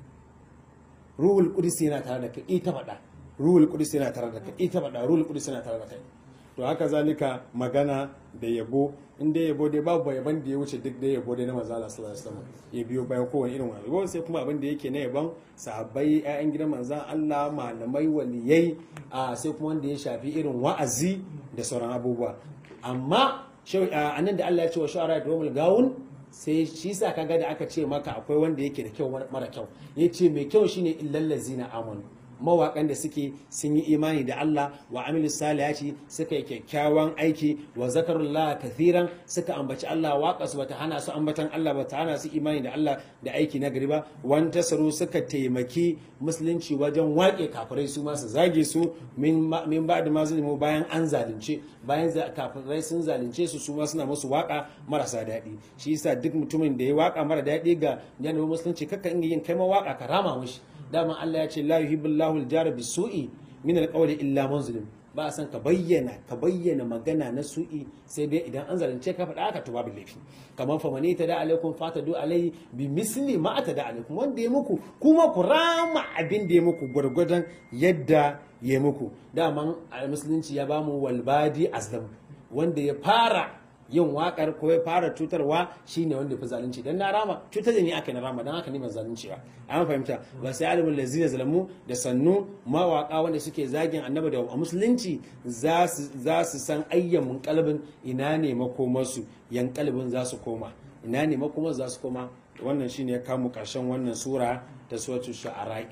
ruhul qudus yana tare da kai ita faɗa ruhul qudus yana tare da kai ita faɗa ruhul qudus yana tare da kai to haka zalika magana da yabo in dai yabo dai babu yaban da ya wuce duk dai yabo dai na manzo Allah sallallahu alaihi wasallam ya biyo bayan kowane irin wani yabo sai kuma abin da yake na yaban sahabbai ƴaƴan gidan manzon Allah malamai waliyai a sai kuma wanda ya shafi irin wa'azi da sauran abubuwa amma a nan da Allah ya ce wa shu'ara da wamul gawun sai shi sa kaga da aka ce maka akwai wanda yake da kyau mara kyau yace mai kyau shine illal ladzina amanu mawaƙan da suke sun yi imani da Allah wa amilu salihati suka yi kyakkyawan aiki wa zakarullah kathiran suka ambaci Allah waƙa su bata hana su ambatan Allah bata hana su imani da Allah da aiki na gari ba wan tasaru suka taimaki musulunci wajen waƙe kafirai su ma su zage su min ba da mazlimu bayan an zalunce bayan kafirai sun zalunce su su ma suna musu waƙa marasa daɗi shi yasa duk mutumin da ya waƙa mara daɗi ga janibin musulunci kakka inga yin kai ma waƙa ka rama mishi dama Allah ya ce la yuhibbullahu al-jara bisu'i min al-qawli illa man zulim ba a san ka bayyana ka bayyana magana na su'i sai dai idan an zalunce ka faɗa aka to babu laifi kamar fa mani tada alaikum fatadu alai bi misli ma atada alaikum wanda ya muku kuma ku rama abin da ya muku gwargwadon yadda ya muku daman musulunci ya bamu walbadi azlam wanda ya fara yin wakar ko ya fara cutarwa shine wanda fi zalunci dan na rama cutar da ni aka na rama dan haka ni ban zalunci ba an fahimta ba sai alimul lazina zalamu da sannu mawaka wanda suke zagin annabi da a musulunci za su san ayyamin kalbin ina ne makomarsu yan kalbin za su koma ina ne makomar za su koma wannan shine ya kamu karshen wannan sura ta suratul shu'ara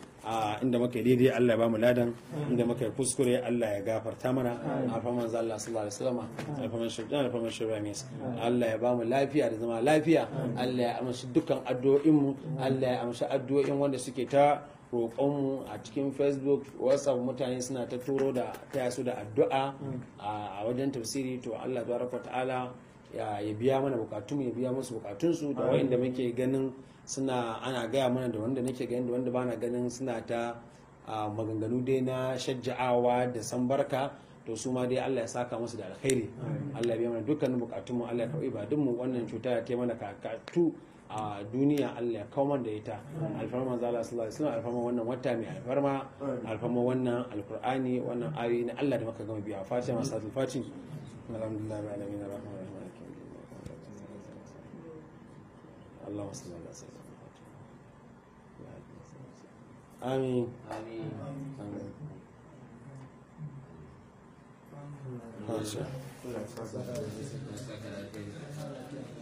a inda muka yi daidai Allah ya bamu ladan inda muka yi kuskure Allah ya gafarta mana alfaman manzo Allah sallallahu alaihi wasallam alfaman shaitan alfaman shiramis Allah ya bamu lafiya da zama lafiya Allah ya amshi dukkan addu'o'in mu Allah ya amshi addu'o'in wanda suke ta roƙonmu a cikin facebook whatsapp mutane suna ta turo da taya su da addu'a a wajen tafsiri to Allah tabaraka ta'ala ya biya mana bukatun ya biya musu bukatunsu da wa'inda muke ganin suna ana gaya mana da wanda nake ganin da wanda bana ganin suna ta maganganu dai na shajja'awa da sambarka to su ma dai Allah ya saka musu da alkhairi Allah ya biya mana dukkanin bukatun mu Allah ya karbi ibadun mu wannan cuta ya ta mana kakatu a duniya Allah ya kawo da ita alfarma manzo Allah sallallahu alaihi wasallam alfarma wannan wata mai alfarma alfarma wannan alqur'ani wannan ayoyi na Allah da muka gama biya fatiha masatul fati alhamdulillah rabbil alamin arrahman arrahim اللهم صل على سيدنا محمد آمين آمين آمين Masha. Allah ya saka.